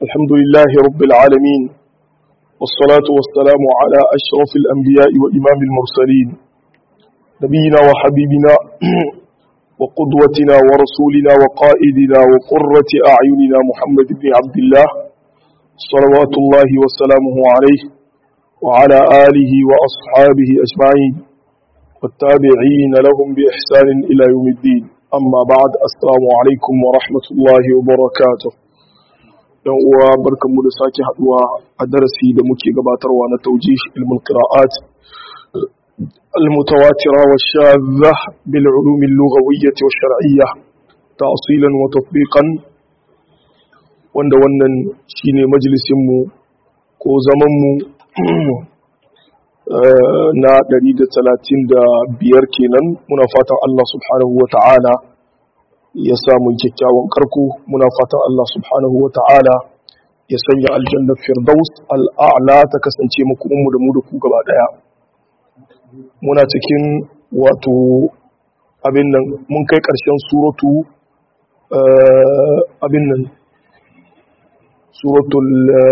الحمد لله رب العالمين والصلاة والسلام على أشرف الأنبياء وإمام المرسلين نبينا وحبيبنا وقدوتنا ورسولنا وقائدنا وقرة أعيننا محمد بن عبد الله صلوات الله وسلامه عليه وعلى آله وأصحابه أجمعين والتابعين لهم بإحسان إلى يوم الدين أما بعد السلام عليكم ورحمة الله وبركاته yan uwa barkanmu da sake haduwa a darasi da muke gabatarwa na taujih ilmul qira'at المتواترة والشاذة بالعلوم اللغوية والشرعية تأصيلا وتطبيقا wanda wannan shine majalisinmu ko zamanmu na 135 kenan muna fatan Allah subhanahu wa ta'ala ya samu kyakkyawan karko muna fatan Allah subhanahu wa ta'ala ya sanya aljannar firdaus al'a'la ta kasance makomanmu da mu da ku gaba daya muna cikin wato abin nan mun kai ƙarshen suratu abin nan suratul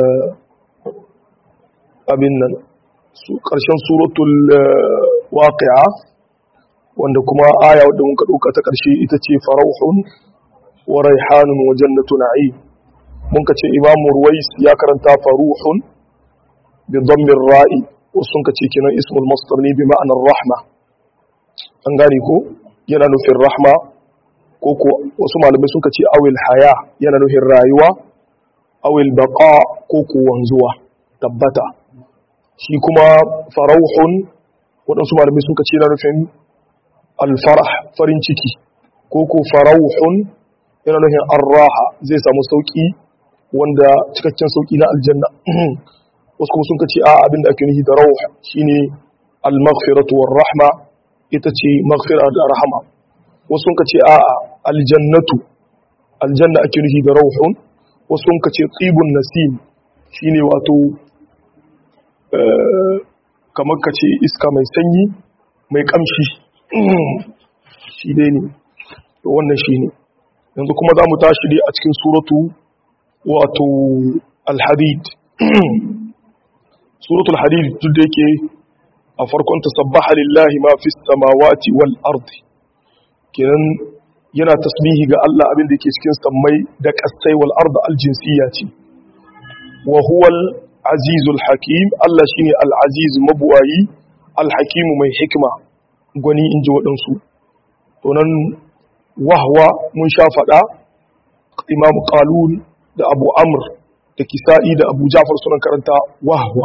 abin nan ƙarshen suratul waqi'a wanda kuma aya wadda muka ɗauka ta ƙarshe ita ce farauhun wa raihanun wa jannatu na'im mun ka ce imamu ruwais ya karanta faruhun bi dhammir ra'i wasu ka ce kenan ismul masdar ne bi ma'anar rahma an gane ko yana nufin rahma ko ko wasu malamai suka ce awil haya yana nufin rayuwa awil baqa ko ko wanzuwa tabbata shi kuma farauhun waɗansu malamai suka ce yana nufin alfarah farin ciki ko ko farauhun yana nufin arraha zai samu sauki wanda cikakken sauki na aljanna wasu kuma sun ka ce a abinda ake nufi da rauh shine al-maghfiratu war rahma ita ce maghfira da rahama wasu sun ka ce a aljannatu aljanna ake nufi da rauhun wasu sun ka ce tsibun nasim shine wato kamar ka ce iska mai sanyi mai kamshi shi dai ne wannan shi ne yanzu kuma za mu tashi dai a cikin suratu wato al-hadid suratul hadid duk da yake a farkon tasabbaha lillahi ma fi samawati wal ardi kenan yana tasbihi ga Allah abin da yake cikin sammai da kasai wal ardi al jinsiyya ce wa huwal azizul hakim Allah shine al aziz mabuwayi al hakim mai hikima gwani inji waɗansu to nan wahwa mun sha faɗa imam qalun da abu amr da kisa'i da abu jafar suna karanta wahwa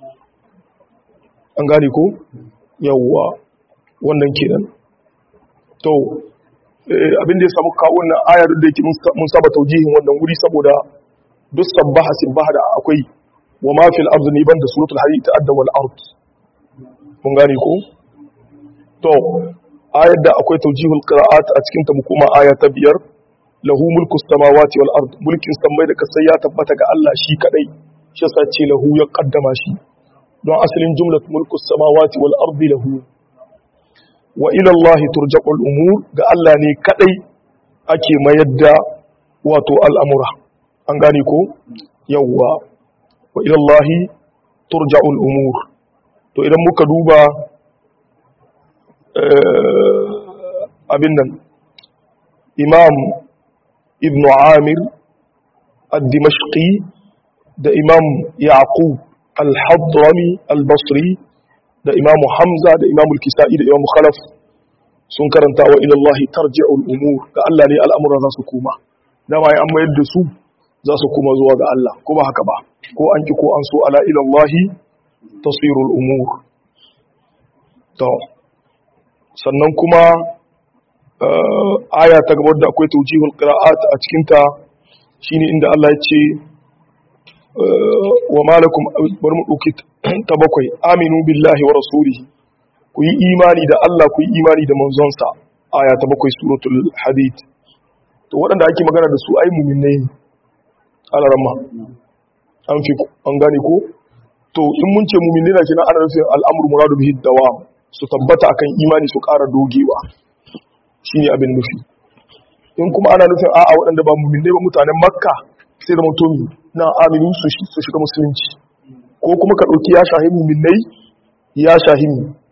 an gane ko yawwa wannan kenan to abin da ya samu kawo wannan ayar da yake mun saba taujihin wannan wuri saboda duk sabbaha sibbaha da akwai wa ma fil ardi ni banda suratul hadid ta'adda wal ard mun gane ko to ayar da akwai taujihul qira'at a cikin ta mu kuma aya ta biyar lahu mulku samawati wal ard mulkin samai da kasai ya tabbata ga Allah shi kadai shi yasa ce lahu ya kaddama shi don asalin jumlat mulku samawati wal ardi lahu wa ila Allah turja'ul umur ga Allah ne kadai ake mayar da wato al'amura an gane ko yawwa wa ila Allah turja'ul umur to idan muka duba abin nan imam ibn amir al-dimashqi da imam yaqub al-hadrami al-basri da imam hamza da imam al-kisa'i da imam khalaf sun karanta wa ila Allah tarji'ul umur ga Allah ne al'amuran za su koma dama an mayar da su za su koma zuwa ga Allah ko ba haka ba ko an ki ko an so ala ila Allah tasirul umur to sannan kuma aya ta gabar da akwai taujihul qira'at a cikin ta shine inda Allah ya ce wa malakum bari mu dauki ta bakwai aminu billahi wa rasulihi ku yi imani da Allah ku yi imani da manzonsa aya ta bakwai suratul hadid to waɗanda ake magana da su ai mu'minai ne alaramma an fi an gane ko to in mun ce mu'minai na kina ana nufin al'amru muradu bihi dawam su tabbata akan imani su ƙara dogewa shine abin nufi in kuma ana nufin a'a waɗanda ba mu'minai ba mutanen makka sai da mutum na aminu su shiga musulunci ko kuma ka ɗauki ya shahi muminai ya shahi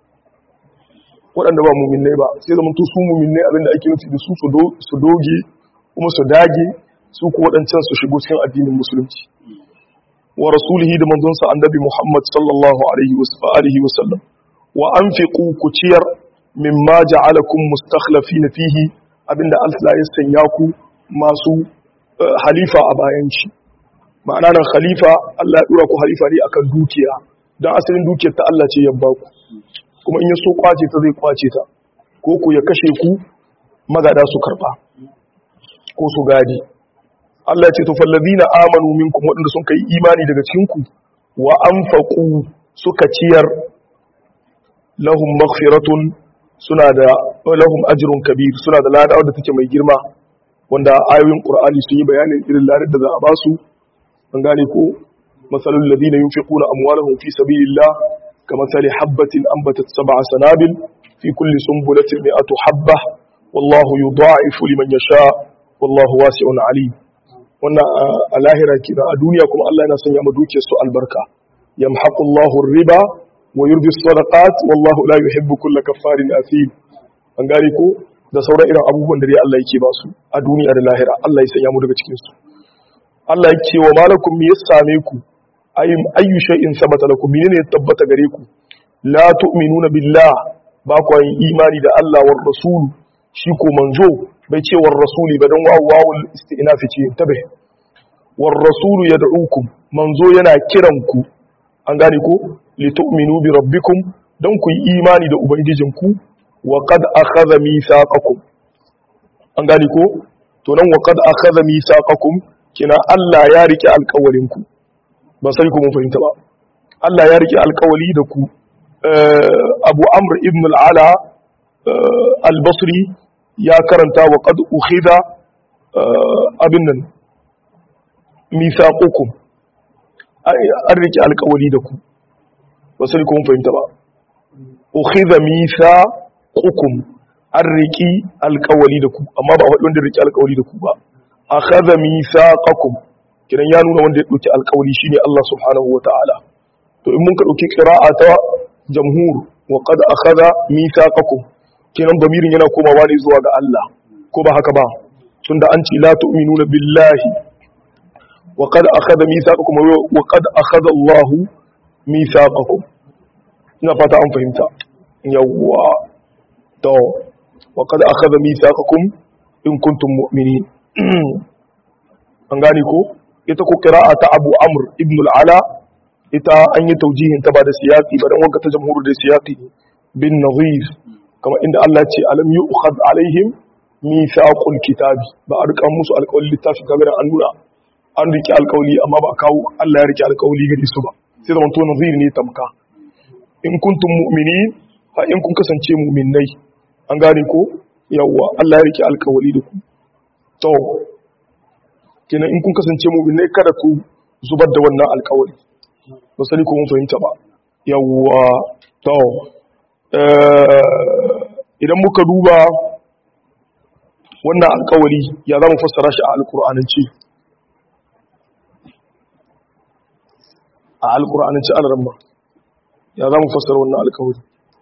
waɗanda ba muminai ba sai zama su muminai abinda ake nufi da su su doge kuma su dage su ku waɗancan su shigo cikin addinin musulunci wa rasulihi da manzonsa annabi Muhammad sallallahu alaihi wa sallam wa anfiqu ku ciyar mimma ja'alakum mustakhlifina fihi abinda Allah ya sanya ku masu halifa a bayan shi ma'ana nan khalifa Allah ya dora ku halifa ne akan dukiya dan asalin dukiyar ta Allah ce ya ba ku kuma in ya so kwace ta zai kwace ta ko ku ya kashe ku magada su karba ko su gadi Allah ya ce to fallazina amanu minkum wadanda sun kai imani daga cikin ku wa anfaqu suka ciyar lahum maghfiratun suna da lahum ajrun kabir suna da lada wadda take mai girma wanda ayoyin qur'ani sun yi bayanin irin ladar da za a basu an gane ko masalul ladina yunfiquna amwalahum fi sabilillah kamathali habatin anbatat sab'a sanabil fi kulli sunbulatin mi'atu habba wallahu yudha'ifu liman yasha wallahu wasi'un alim wannan a lahira kira a duniya kuma Allah yana sanya ma dukiyar su albarka yamhaqullahu riba wa yurbi sadaqat wallahu la yuhibbu kulla kaffarin athim an gane ko da sauran irin abubuwan da dai Allah yake ba su a duniya da lahira Allah ya sanya mu daga cikin su Allah yake wa malakum me ya same ku ayyum ayyu shay'in sabata lakum menene ya tabbata gare ku la tu'minuna billah ba ku yin imani da Allah war rasul shi ko manzo bai ce war rasuli ba dan wawu wawul istinafi ce tabe war rasulu yad'ukum manzo yana kiran ku an gane ko litu'minu bi rabbikum dan ku yi imani da ubangijinku wa qad akhadha mithaqakum an gane ko to nan wa qad akhadha mithaqakum kina Allah ya rike alƙawarin ku ba sai ku mun fahimta ba Allah ya rike alƙawari da ku Abu Amr ibn al-Ala al-Basri ya karanta wa qad ukhidha abin nan mithaqukum an rike alƙawari da ku ba sai ku mun fahimta ba ukhidha mithaqukum an riki alƙawari da ku amma ba wanda rike alƙawari da ku ba akhadha mithaqakum kidan ya nuna wanda ya dauki alƙawari shine Allah subhanahu wataala to in mun ka dauki qira'a ta jamhur wa qad akhadha mithaqakum kidan damirin yana komawa ne zuwa ga Allah ko ba haka ba tunda an ce la tu'minuna billahi wa qad akhadha mithaqakum wa qad akhadha Allah mithaqakum ina fata an fahimta yawwa to wa qad akhadha mithaqakum in kuntum mu'minin an gane ko ita ko qira'a ta Abu Amr ibn al-Ala ita an yi taujihin ta ba da siyaqi ba dan wanka ta jamhur da siyaqi bin nadhir kama inda Allah ce alam yu'khad alaihim mithaqul kitabi ba a rika musu alƙawli littafi kaga an nuna an rike alƙawli amma ba a kawo Allah ya rike alƙawli gare su ba sai zaman to nadhir ne tamka in kuntum mu'minin fa in kun kasance mu'minnai an gane ko yawwa Allah ya rike alƙawli da ku to kenan in kun kasance mu'minai kada ku zubar da wannan alƙawari ba sani ko mun fahimta ba yawwa to idan muka duba wannan alƙawari ya za mu fassara shi a alƙur'anance a alƙur'anance an ramma ya za mu fassara wannan alƙawari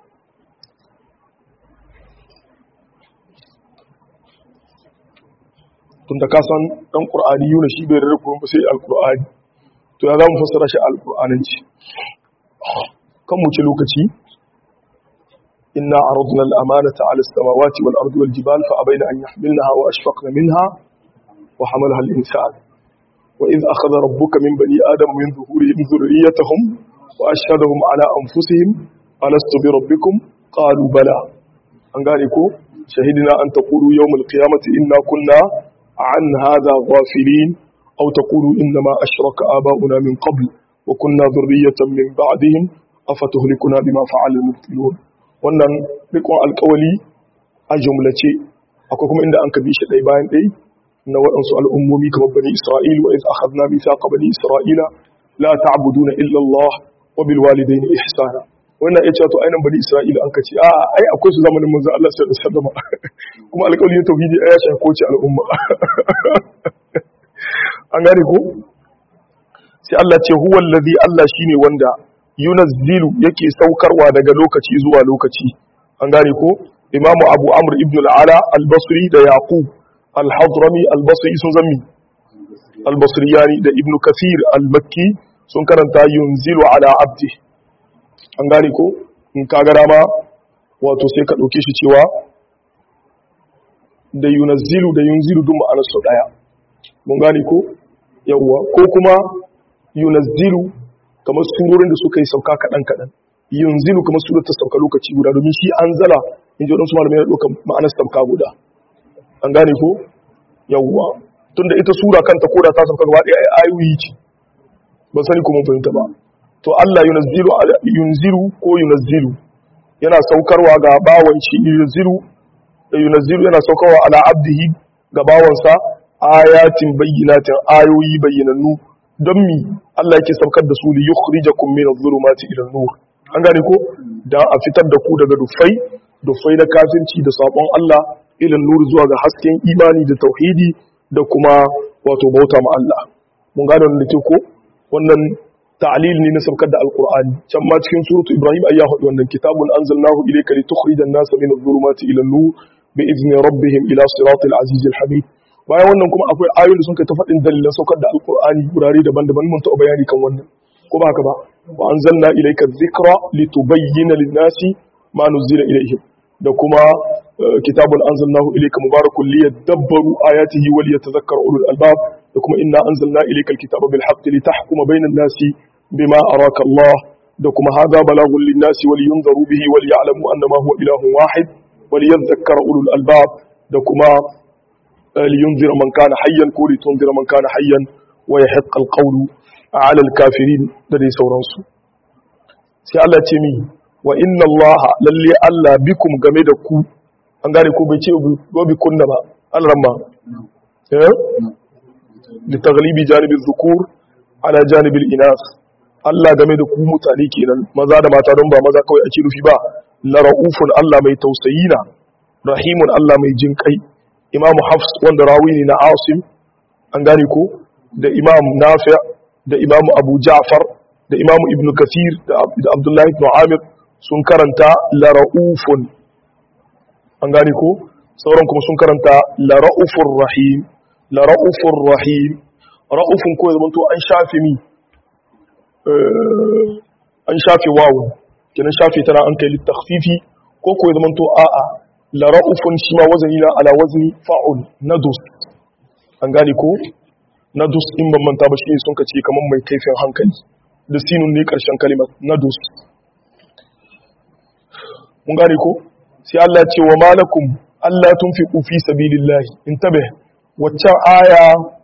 tunda ka san dan qur'ani yuna shi bai rarrafa ba sai alqur'ani to ya zamu fassara shi alqur'ananci kan mu ci lokaci inna aradna al-amanata 'ala as-samawati wal ardi wal jibali fa abayna an yahmilnaha wa ashfaqna minha wa hamalaha al-insan wa idh akhadha rabbuka min bani adama min dhuhurihim dhurriyyatahum wa ashhadahum 'ala anfusihim alastu bi rabbikum qalu bala an gane ko shahidina an taqulu yawm al-qiyamati inna kunna عن هذا غافلين أو تقولوا إنما أشرك آباؤنا من قبل وكنا ذرية من بعدهم أفتهلكنا بما فعل المبتلون wannan rikon alkawali a jumlace akwai kuma inda an kabi shi ɗai bayan ɗai na waɗansu al'ummomi kamar bani isra'il wa iz akhadna mithaqa bani isra'ila la ta'buduna illa Allah wa bil walidayni ihsana wannan ya ce to ainihin bani isra'ila an kace a ai akwai su zamanin manzo Allah sallallahu alaihi wasallam kuma alƙawarin tauhidi ya shafi kowace al'umma an gane ko sai Allah ce huwa allazi Allah shine wanda yunazzilu yake saukarwa daga lokaci zuwa lokaci an gane ko imamu abu amr ibn al-ala al-basri da yaqub al-hadrami al-basri sun zammi al-basriyani da ibn kathir al-makki sun karanta yunzilu ala abdi an gane ko in ka ga dama wato sai ka dauke shi cewa da yunazzilu da yunzilu duk ma'anar su daya mun gane ko yawwa ko kuma yunazzilu kamar surorin da suka yi sauka kaɗan kaɗan yunzilu kamar surar ta sauka lokaci guda domin shi an zala in ji waɗansu malamai na ɗaukar ma'anar sauka guda an gane ko yawwa tun da ita sura kanta ko da ta sauka gaba ɗaya ayoyi ce ban sani kuma fahimta ba to Allah yunazzilu yunzilu ko yunazzilu yana saukarwa ga bawan shi yunzilu yunazzilu yana saukarwa ala abdihi ga bawansa ayatin bayyinatin ayoyi bayyanannu don mi Allah yake saukar da su li yukhrijakum min adh-dhulumati ila an-nur an gane ko dan a fitar da ku daga dufai dufai na kafirci da sabon Allah ila nur zuwa ga hasken imani da tauhidi da kuma wato bauta ma Allah mun gane wannan ke ko wannan ta'lil ne na saukar da alqur'ani can ma cikin suratu ibrahim ayya hudu wannan kitabun anzalnahu ilayka litukhrijan nasa min adh-dhulumati ila an-nur bi idni rabbihim ila siratil azizil hamid bayan wannan kuma akwai ayoyin da sun kai ta faɗin dalilan saukar da alkur'ani gurare daban-daban mun taɓa bayani kan wannan ko ba haka ba wa anzalna ilayka dhikra litubayyana lin-nasi ma nuzila ilayhim da kuma kitabun anzalnahu ilayka mubarakun liyadabbaru ayatihi wa liyatadhakkara ulul albab da kuma inna anzalna ilayka alkitaba bil haqqi litahkuma bainan nasi bima araka Allah da kuma hadha balagun lin-nasi wa liyunzaru bihi wa liya'lamu annama huwa ilahun wahid wa liyadhakkara ulul albab da kuma لينذر من كان حيا ko لتنذر من كان حيا ويحق القول على الكافرين da dai sauransu sai Allah ce mi wa inna Allah lalle Allah bikum game da ku an gane ko bai ce go bi kunna ba an ramma eh li taghlibi janibi dhukur ala janibi al-inas Allah game da ku mutane kenan maza da mata don ba maza kawai ake rufi ba la raufun Allah mai tausayina rahimun Allah mai jin kai imam hafs wanda rawi ne na asim an gane ko da imam nafi da imam abu ja'far da imam ibn kathir da abdullahi ibn amir sun karanta la ra'ufun an gane ko sauran kuma sun karanta la ra'ufur rahim la ra'ufur rahim ra'ufun ko zaman to an shafe mi an shafe wawun kenan shafe tana an kai littakhfifi ko ko zaman to a'a la ra'ufun shi ma wazani na ala wazni fa'ul nadus an gane ko nadus in ban manta ba shi sun kace kaman mai kaifin hankali da sinun ne karshen kalimar nadus mun gane ko sai Allah ce wa malakum Allah tunfiqu fi sabilillah intabe waccan aya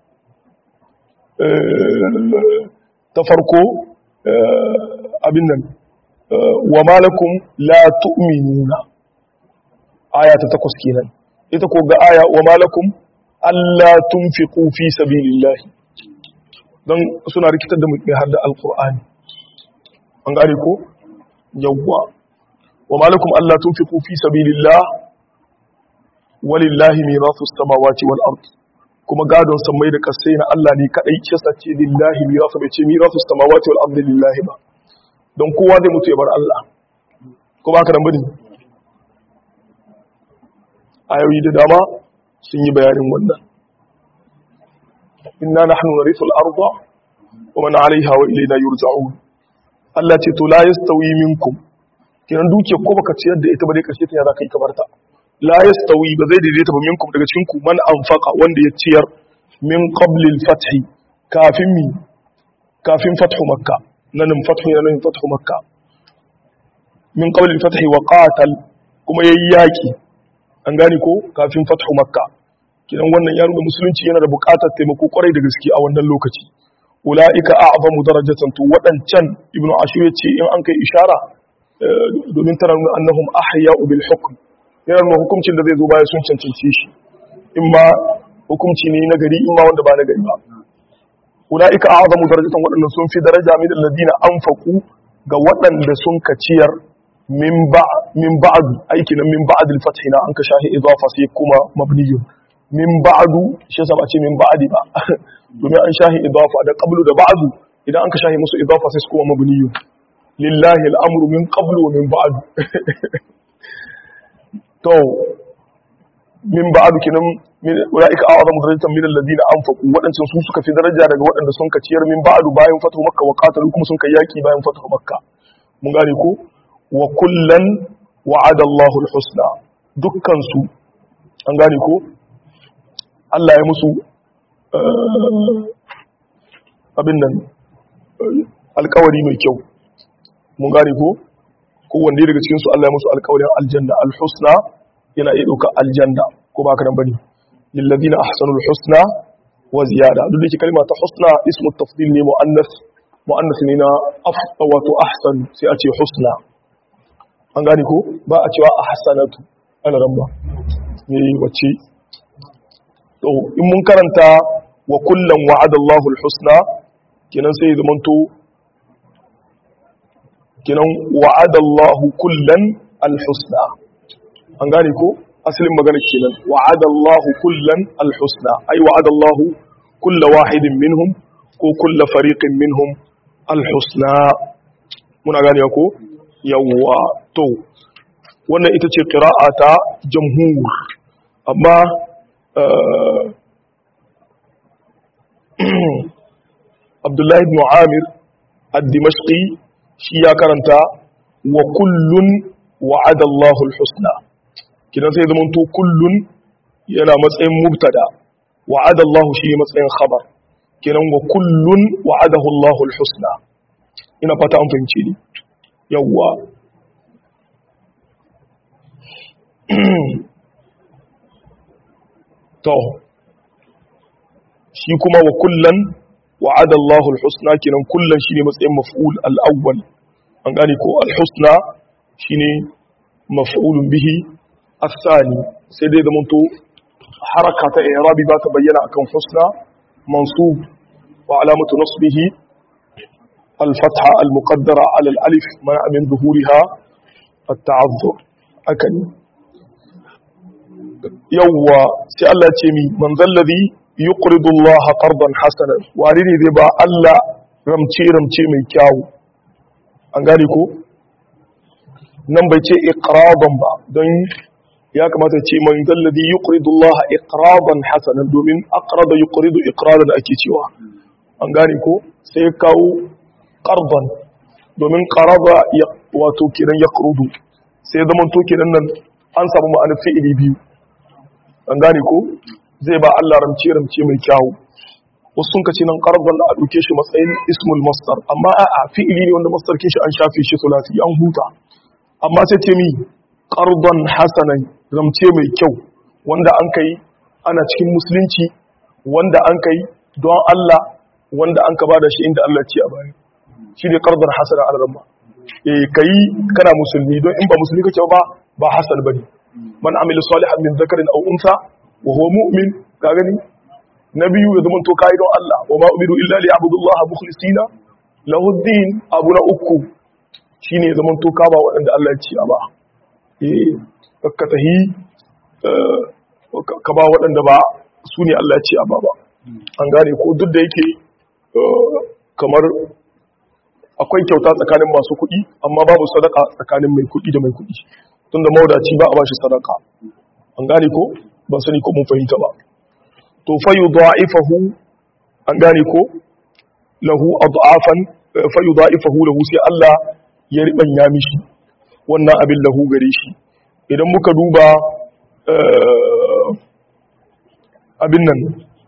ta farko abin nan wa malakum la tu'minuna aya ta takwas kenan ita ko ga aya wa malakum alla tunfiqu fi sabilillah dan suna rikitar da mutum har da alqur'ani an gane ko yawwa wa malakum alla tunfiqu fi sabilillah walillahi mirasu samawati wal ard kuma gadon sammai da kasai na Allah ne kadai ce sace lillahi mirasu bai ce mirasu samawati wal ard lillahi ba don kowa zai mutu ya bar Allah ko ba ka dan bane ayoyi da dama sun yi bayanin wannan inna nahnu narithu al-ardha wa man 'alayha wa ilayna yurja'un Allah ce to la yastawi minkum kiran duke ko baka ciyar da ita ba dai karshe ta ya zaka yi kamar ta la yastawi ba zai daidaita ba minkum daga cikin ku man anfaqa wanda ya ciyar min qabli al-fath kafin mi kafin fathu makka nan fathu yana nan fathu makka min qabli al-fath wa qatal kuma yayi yaki an gane ko kafin fathu makka kidan wannan ya nuna musulunci yana da buƙatar taimako kwarai da gaske a wannan lokaci ulaika a'zamu darajatan to wadancan ibnu ashur yace in an kai ishara domin tana nuna annahum ahya'u bil hukm yana nuna hukuncin da zai zo baya sun cancanci shi in ma hukunci ne na gari in ma wanda ba na gari ba ulaika a'zamu darajatan wadannan sun fi daraja min alladina anfaqu ga waɗanda sun kaciyar min ba min ba'd aiki na min ba'd al-fath na an ka shahi idafa sai kuma mabniyun min ba'du shi yasa ba ce min ba'di ba domin an shahi idafa da qablu da ba'du idan an ka shahi musu idafa sai su kuma mabniyu lillahi al'amru min qablu wa min ba'd to min ba'd kinan ulaika a'zamu darajatan min alladhina anfaqu wadancan su suka fi daraja daga wadanda sun ka ciyar min ba'd bayan fatu makka wa qatalu kuma sun kai yaki bayan fatu makka mun gane ko wa kullan wa'ada Allahu al-husna dukkan su an gane ko Allah ya musu abin nan alkawari mai kyau mun gane ko kowanne daga cikin su Allah ya musu alkawarin aljanna alhusna yana iya ɗauka aljanna ko ba ka nan bane lilladina ahsanul husna wa ziyada duk da ke kalma ta husna ismu tafdil ne muannas muannas ne na af wato ahsan sai a ce husna an gane ko ba a cewa ahsanatu ana ramba ne wacce to in mun karanta wa kullum wa'ada Allahu al-husna kenan sai zamanto kenan wa'ada Allahu kullan al-husna an gane ko asalin magana kenan wa'ada Allahu kullan al-husna ai wa'ada Allahu kull wahidin minhum ko kull fariqin minhum al-husna muna gane ko yawwa to wannan ita ce qira'a ta jamhur amma Abdullahi ibn Amir ad-Dimashqi shi ya karanta wa kullun wa'ada Allahu al-husna kidan sai zaman to kullun yana matsayin mubtada wa'ada Allahu shi matsayin khabar kidan wa kullun wa'adahu Allahu al-husna ina fata an fahimce ni yawwa to shi kuma wa kullan wa'ada Allahu al-husna kinan kullan shine matsayin maf'ul al-awwal an gane ko al-husna shine maf'ulun bihi ath-thani sai dai zaman to haraka ta i'rabi ba ta bayyana akan husna mansub wa alamatu nasbihi al-fatha al-muqaddara ala al-alif ma min zuhuriha at-ta'azzur akani yawwa sai Allah ce mi man zallazi yuqridu Allah qardan hasanan wani ne zai ba Allah ramce ramce mai kyawu an gane ko nan bai ce iqradan ba don ya kamata ce man zallazi yuqridu Allah iqradan hasanan domin aqrada yuqridu iqradan ake cewa an gane ko sai ya kawo qardan domin qarada wato kiran yaqrudu sai zaman to kiran nan an samu ma'anar fi'ili biyu an gane ko zai ba Allah ramce ramce mai kyawu wasu sun kace nan qardan a duke shi matsayin ismul masdar amma a'a fi'ili ne wanda masdar kin shi an shafe shi sulasi an huta amma sai ce mi qardan hasanan ramce mai kyau wanda an kai ana cikin musulunci wanda an kai don Allah wanda an ka bada shi inda Allah ce a baya shi ne qardan hasana al-ramma eh kai kana musulmi don in ba musulmi kake ba ba hasan bane man amila salihan min zakarin aw unsa wa huwa mu'min ka gani na biyu ya zama to kai don Allah wa ma umiru illa li abudullaha mukhlisina lahu din abu na uku shine zaman to kaba waɗanda Allah ya ci a ba eh ka tahi ka ba waɗanda ba su ne Allah ya ci a ba ba an gane ko duk da yake kamar akwai kyauta tsakanin masu kuɗi amma babu sadaka tsakanin mai kuɗi da mai kuɗi tunda maudaci ba a bashi sadaka an gane ko ban sani ko mun fahimta ba to fa yudha'ifahu an gane ko lahu ad'afan fa yudha'ifahu lahu sai Allah ya ribanya mishi wannan abin lahu gare shi idan muka duba abin nan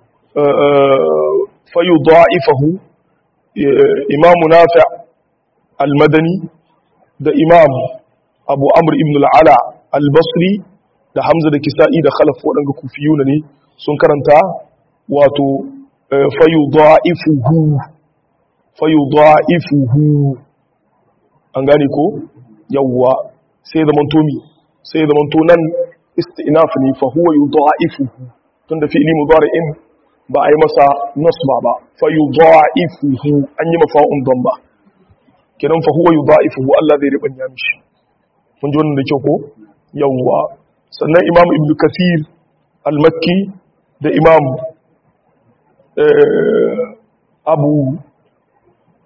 fa yudha'ifahu imamu nafi' al-madani da imam abu amr ibn al'ala al-basri da hamza da kisa'i da khalaf waɗanda kufiyuna ne sun karanta wato fayu da'ifuhu fayu da'ifuhu an gane ko yawwa sai da mantomi sai da manto nan istinaf ne fa huwa yudha'ifuhu tunda fi'li mudari'in ba a yi masa nasba ba fayu da'ifuhu an yi mafa'un don ba kenan fa huwa yudha'ifuhu Allah zai ribanya mishi mun ji wannan da kyau ko yawwa sannan imam ibn kathir al-makki da imam abu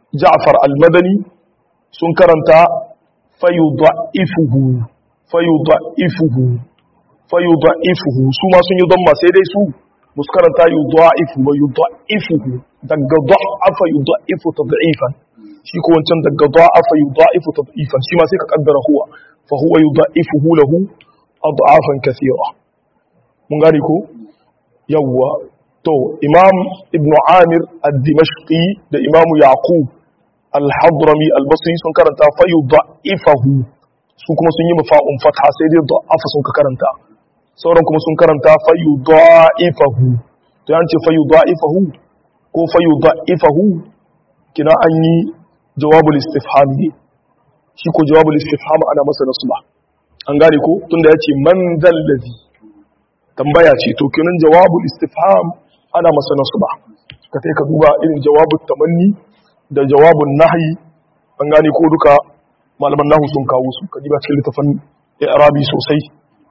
ja'far al-madani sun karanta fayudha'ifuhu fayudha'ifuhu fayudha'ifuhu su ma sun yi damma sai dai su musu karanta yudha'ifu wa yudha'ifuhu daga dha'afa yudha'ifu tad'ifan shi ko wancan daga dha'afa yudha'ifu tad'ifan shi ma sai ka kaddara huwa fa huwa yudha'ifuhu lahu ad'afan kathira mun gane ko yawwa to imam ibn amir ad-dimashqi da imam yaqub al-hadrami al-basri sun karanta fa yudha'ifahu su kuma sun yi mafa'un fatha sai dai da'afa sun ka karanta sauran kuma sun karanta fa yudha'ifahu to yan ce fa yudha'ifahu ko fa yudha'ifahu kina an yi jawabul istifham ne shi ko jawabul istifham ana masa nasba an gane ko tunda yace man dallazi tambaya ce to kinan jawabul istifham ana masa nasba ka kai ka duba irin jawabul tamanni da jawabun nahyi an gane ko duka malaman nahu sun kawo su ka diba cikin littafin i'rabi sosai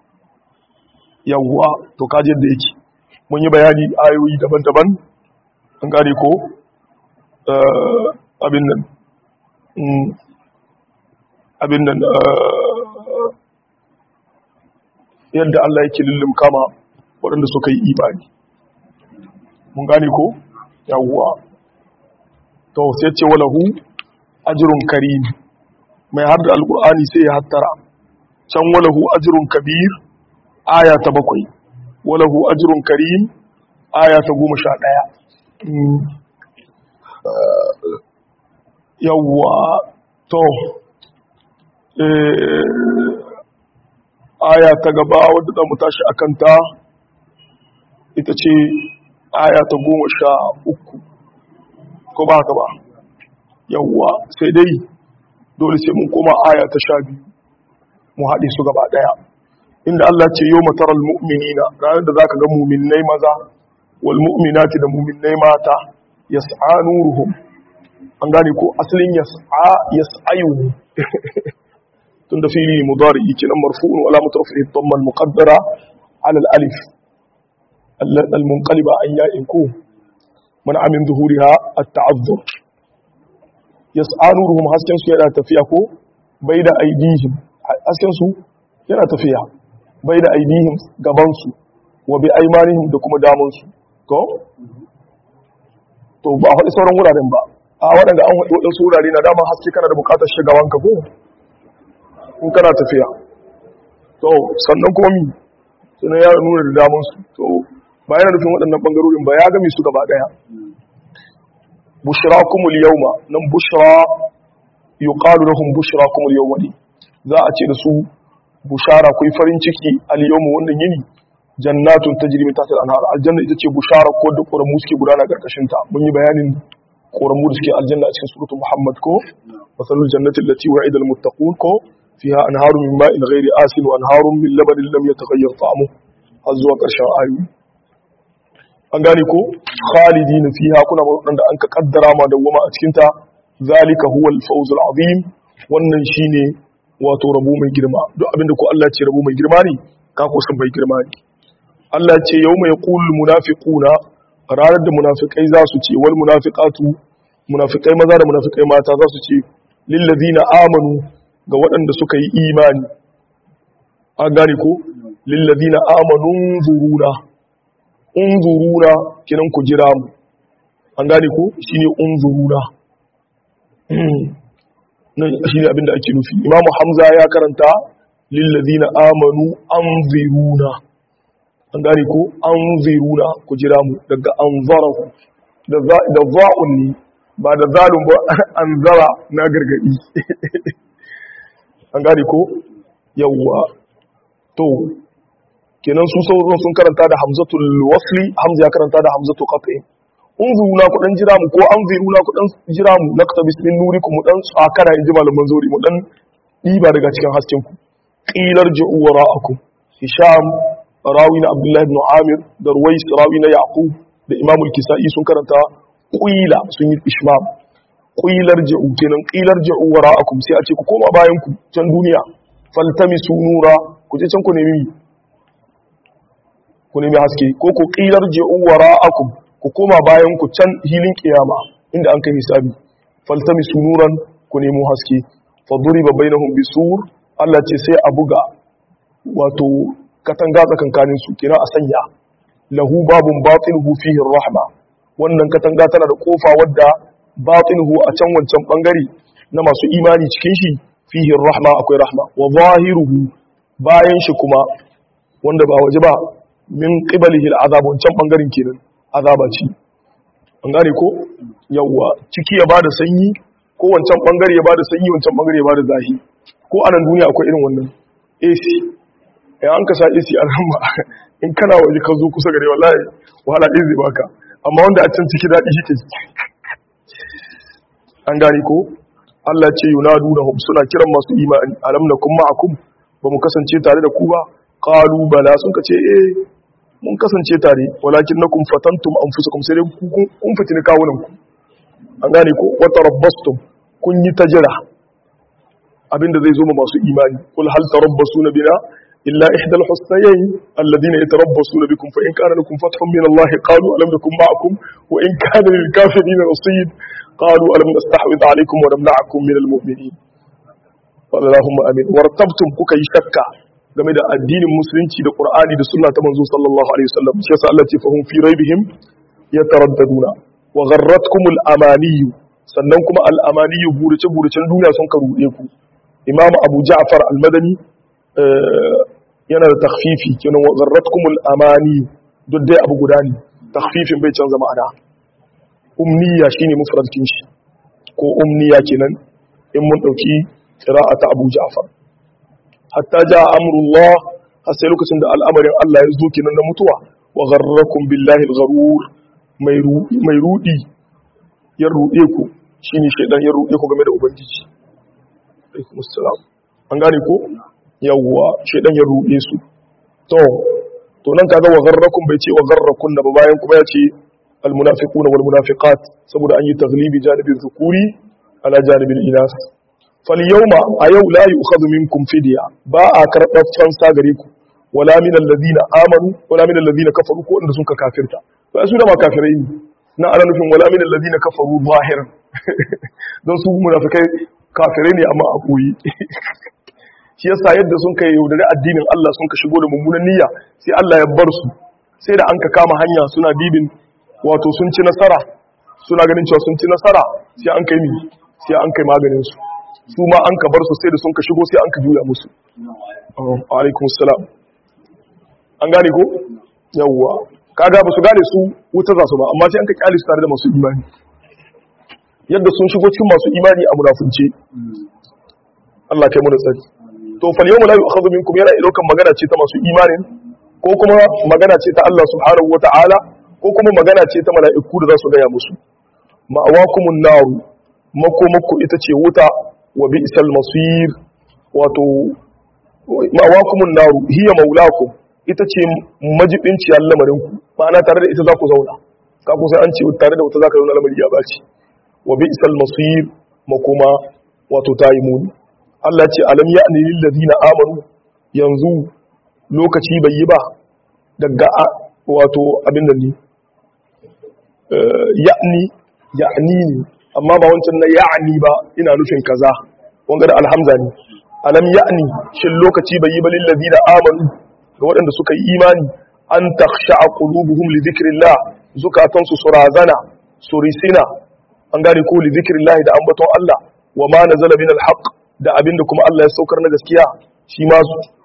yawwa to kaje da yake mun yi bayani ayoyi daban-daban an gane ko abin nan abin nan yadda Allah yake lullum kama waɗanda suka yi imani mun gane ko yawwa to sai ce walahu ajrun karim mai har da alqur'ani sai ya hattara can walahu ajrun kabir aya ta bakwai walahu ajrun karim aya ta goma sha ɗaya yawwa to aya ta gaba wadda za mu tashi a kanta ita ce aya ta goma sha uku ko ba haka ba yawwa sai dai dole sai mun koma aya ta sha biyu mu haɗe su gaba ɗaya inda Allah ce yau mataral mu'minina ranar da za ka ga muminai maza wal mu'minati da muminai mata yas'a nuruhum an gane ko asalin yas'a yas'ayu tun da fili mudari kenan marfu'un wala mutarfi dhamma al muqaddara ala al alif al munqaliba an ya'in ku man amin zuhuriha at ta'azzur yas'a nuruhum hasken su yana tafiya ko bai da aidihim hasken su yana tafiya bai da aidihim gaban su wa bi aymanihim da kuma daman su ko to ba faɗi sauran wuraren ba a waɗanda an waɗi waɗansu wurare na dama haske kana da buƙatar shigawanka ko in kana tafiya to sannan kuma mi sannan ya nuna da damansu to ba yana nufin waɗannan ɓangarorin ba ya gami su gaba ɗaya bushra kumul yauma nan bushra yuqalu lahum bushra kumul yauma ne za a ce da su bushara kuyi farin ciki al yawma wannan yini jannatun tajri min tahtiha al-anhar aljanna ita ce bushara ko da ƙoramu suke gudana karkashin ta mun yi bayanin ƙoramu da suke aljanna a cikin suratul muhammad ko masalul jannati allati wa'ida al-muttaqun ko fiha anharun min ma'in ghairi asin wa anharun min labanin lam yataghayyar ta'amuhu har zuwa ƙarshen ayoyi an gane ko khalidina fiha kuna wadanda an ka kaddara ma dawwama a cikin ta zalika huwa al-fawz al-azim wannan shine wato rabo mai girma duk abinda ko Allah ya ce rabo mai girma ne ka ko san bai girma ne Allah ya ce yawma yaqulul munafiquna ranar da munafikai za su ce wal munafiqatu munafikai maza da munafikai mata za su ce lil ladina amanu ga waɗanda suka yi imani an gane ko lil ladina amanu zuruna unzuruna kinan ku jira mu an gane ko shine unzuruna nan shine abinda ake nufi imamu hamza ya karanta lil ladina amanu anziruna an gane ko anziruna ku jira mu daga anzarahu da da za'un ne ba da zalun ba anzara na gargadi an gane ko yawwa to kenan su sauran sun karanta da hamzatul wasli hamza ya karanta da hamzatul qat'i unzuruna ku dan jira mu ko anziruna ku dan jira mu naktabis min nurikum mu dan tsakara inji malaman zuri mu dan diba daga cikin hasken ku qilar ji'u wara'akum hisham rawi na abdullahi ibn amir da ruwais rawi na yaqub da imam al-kisai sun karanta qila sun yi ishmam qilar ji'u kenan qilar ji'u wara'akum sai a ce ku koma bayan ku can duniya faltamisu nura ku je can ku nemi ku nemi haske ko ku qilar ji'u wara'akum ku koma bayan ku can hilin kiyama inda an kai hisabi faltamisu nuran ku nemo haske faduriba bainahum bisur Allah ce sai a buga wato katanga tsakankanin su kira a sanya lahu babun batinuhu fihi rahma wannan katanga tana da kofa wadda batinuhu a can wancan bangare na masu imani cikin shi fihi rahma akwai rahma wa zahiruhu bayan shi kuma wanda ba waje ba min qibalihi al'azab wancan bangaren kenan azaba ce an gane ko yawwa ciki ya bada sanyi ko wancan bangare ya bada sanyi wancan bangare ya bada zahi ko anan duniya akwai irin wannan AC ya an ka sa AC alhamma in kana waje ka zo kusa gare wallahi wahala ɗin zai baka amma wanda a can ciki daɗi shi ke an gane ko Allah ce yunadunahum suna kiran masu imani alam nakum ma'akum ba mu kasance tare da ku ba qalu bala sun kace eh mun kasance tare walakin nakum fatantum anfusakum sai dai kun fitina kawunan ku an gane ko wa tarabbastum kun yi tajira abinda zai zo ma masu imani kul hal tarabbasuna bina illa ihdal husnayn alladhina yatarabbasuna bikum fa in kana lakum fathun min Allah qalu alam nakum ma'akum wa in kana lil kafirin nasib قالوا ألم نستحوذ عليكم ونمنعكم من المؤمنين اللهم امين wartabtum kuka yi shakka game da addinin musulunci da qur'ani da sunna ta manzo sallallahu alaihi wasallam shi yasa Allah ce fahum fi raibihim yataraddaduna wa gharratkumul amaniy sannan kuma al amaniy burace buracen duniya sun ka rude ku imam abu ja'far al madani yana da takhfifi kenan wa gharratkumul amani duk dai abu guda ne takhfifin bai canza ma'ana umniya shine mufradin shi ko umniya kenan in mun dauki qira'ata Abu Ja'far hatta ja amrullah har sai lokacin da al'amarin Allah ya zo kenan na mutuwa wa gharrakum billahi al-gharur mai mai rudi ya rude ku shine shedan ya rude ku game da ubangiji alaikum assalam an gane ko yawwa shedan ya rude su to to nan kaga wa gharrakum bai ce wa gharrakun ba bayan kuma ya ce المنافقون والمنافقات saboda an yi taglibi janibin zukuri ala janibin inas فاليوم ايو لا يؤخذ منكم فدية ba a karɓar fansa gare ku wala min alladhina amanu wala min alladhina kafaru ko inda suka kafirta ba su da ma kafirai ne na ana nufin wala min alladhina kafaru zahiran don su munafikai kafirai ne amma a koyi shi yasa yadda sun kai yaudare addinin Allah sun ka shigo da mummunan niyya sai Allah ya bar su sai da an ka kama hanya suna dibin wato sun ci nasara suna ganin cewa sun ci nasara sai an kai mi sai an kai maganin su su ma an ka bar su sai da sun ka shigo sai an ka juya musu alaikum salam an gane ko yawwa kaga ba su gane su wuta za su ba amma sai an ka kyale su tare da masu imani yadda sun shigo cikin masu imani a munafunce Allah kai mu da tsari to fal yawma la yu'khadhu minkum yana ilokan magana ce ta masu imanin ko kuma magana ce ta Allah subhanahu wata'ala ko kuma magana ce ta mala'iku da za su gaya musu ma'awakumun naru makomakku ita ce wuta wa bi'sal masir wato ma'awakumun naru hiya maulakum ita ce majibinciyar lamarin ku ma'ana tare da ita za ku zauna ka ku sai an ce tare da wuta za ka zauna lamari ya baci wa bi'sal masir makoma wato tayi muni Allah ce alam ya'ni lil ladina amanu yanzu lokaci bai yi ba daga wato abin da ni ya'ni ya'ni ne amma ba wancan na ya'ni ba ina nufin kaza wanga da alhamza ne alam ya'ni shin lokaci bai yi ba lil ladina amanu ga waɗanda suka yi imani an takhsha'a qulubuhum li dhikrillah zukatan su surazana surisina an gane ko li dhikrillah da ambaton Allah wa ma nazala min alhaq da abinda kuma Allah ya saukar na gaskiya shi ma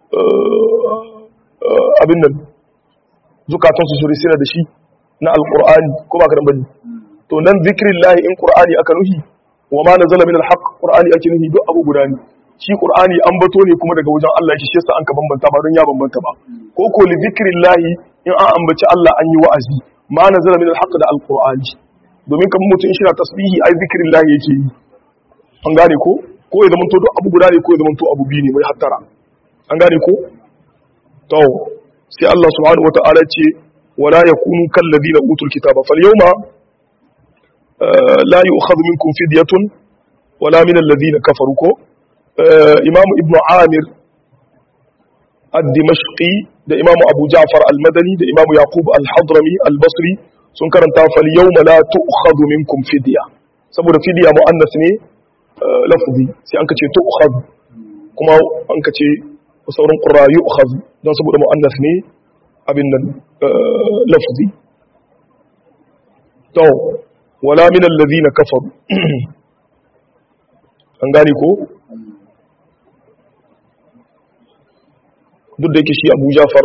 abin nan zukatan su surisina da shi na alqur'ani ko ba karan bane to nan dhikrillah in qur'ani aka nuhi wa ma nazala min alhaq qur'ani ake nuhi duk abu guda ne shi qur'ani an bato ne kuma daga wajen Allah shi yasa an ka bambanta ba don ya bambanta ba ko ko li zikrillahi in an ambaci Allah an yi wa'azi ma nazala min alhaq da alqur'ani domin kamar mutum in shi na tasbihi ai zikrillahi yake yi an gane ko ko ya zama to duk abu guda ne ko ya zama to abu biyu ne mai hattara an gane ko to sai Allah subhanahu wata'ala ce wala yakunu kal ladina utul kitaba fal yawma la yu'khadhu minkum fidyatun wala min alladhina kafaru ko imam ibn amir al-dimashqi da imam abu ja'far al-madani da imam yaqub al-hadrami al-basri sun karanta fal yawma la tu'khadhu minkum fidya saboda fidiya mu'annas ne lafzi sai an kace tu'khadh kuma an kace sauran qurra yu'khadh don saboda mu'annas ne abin nan lafzi to wala min alladhina kafaru an gane ko duk da yake shi Abu Jafar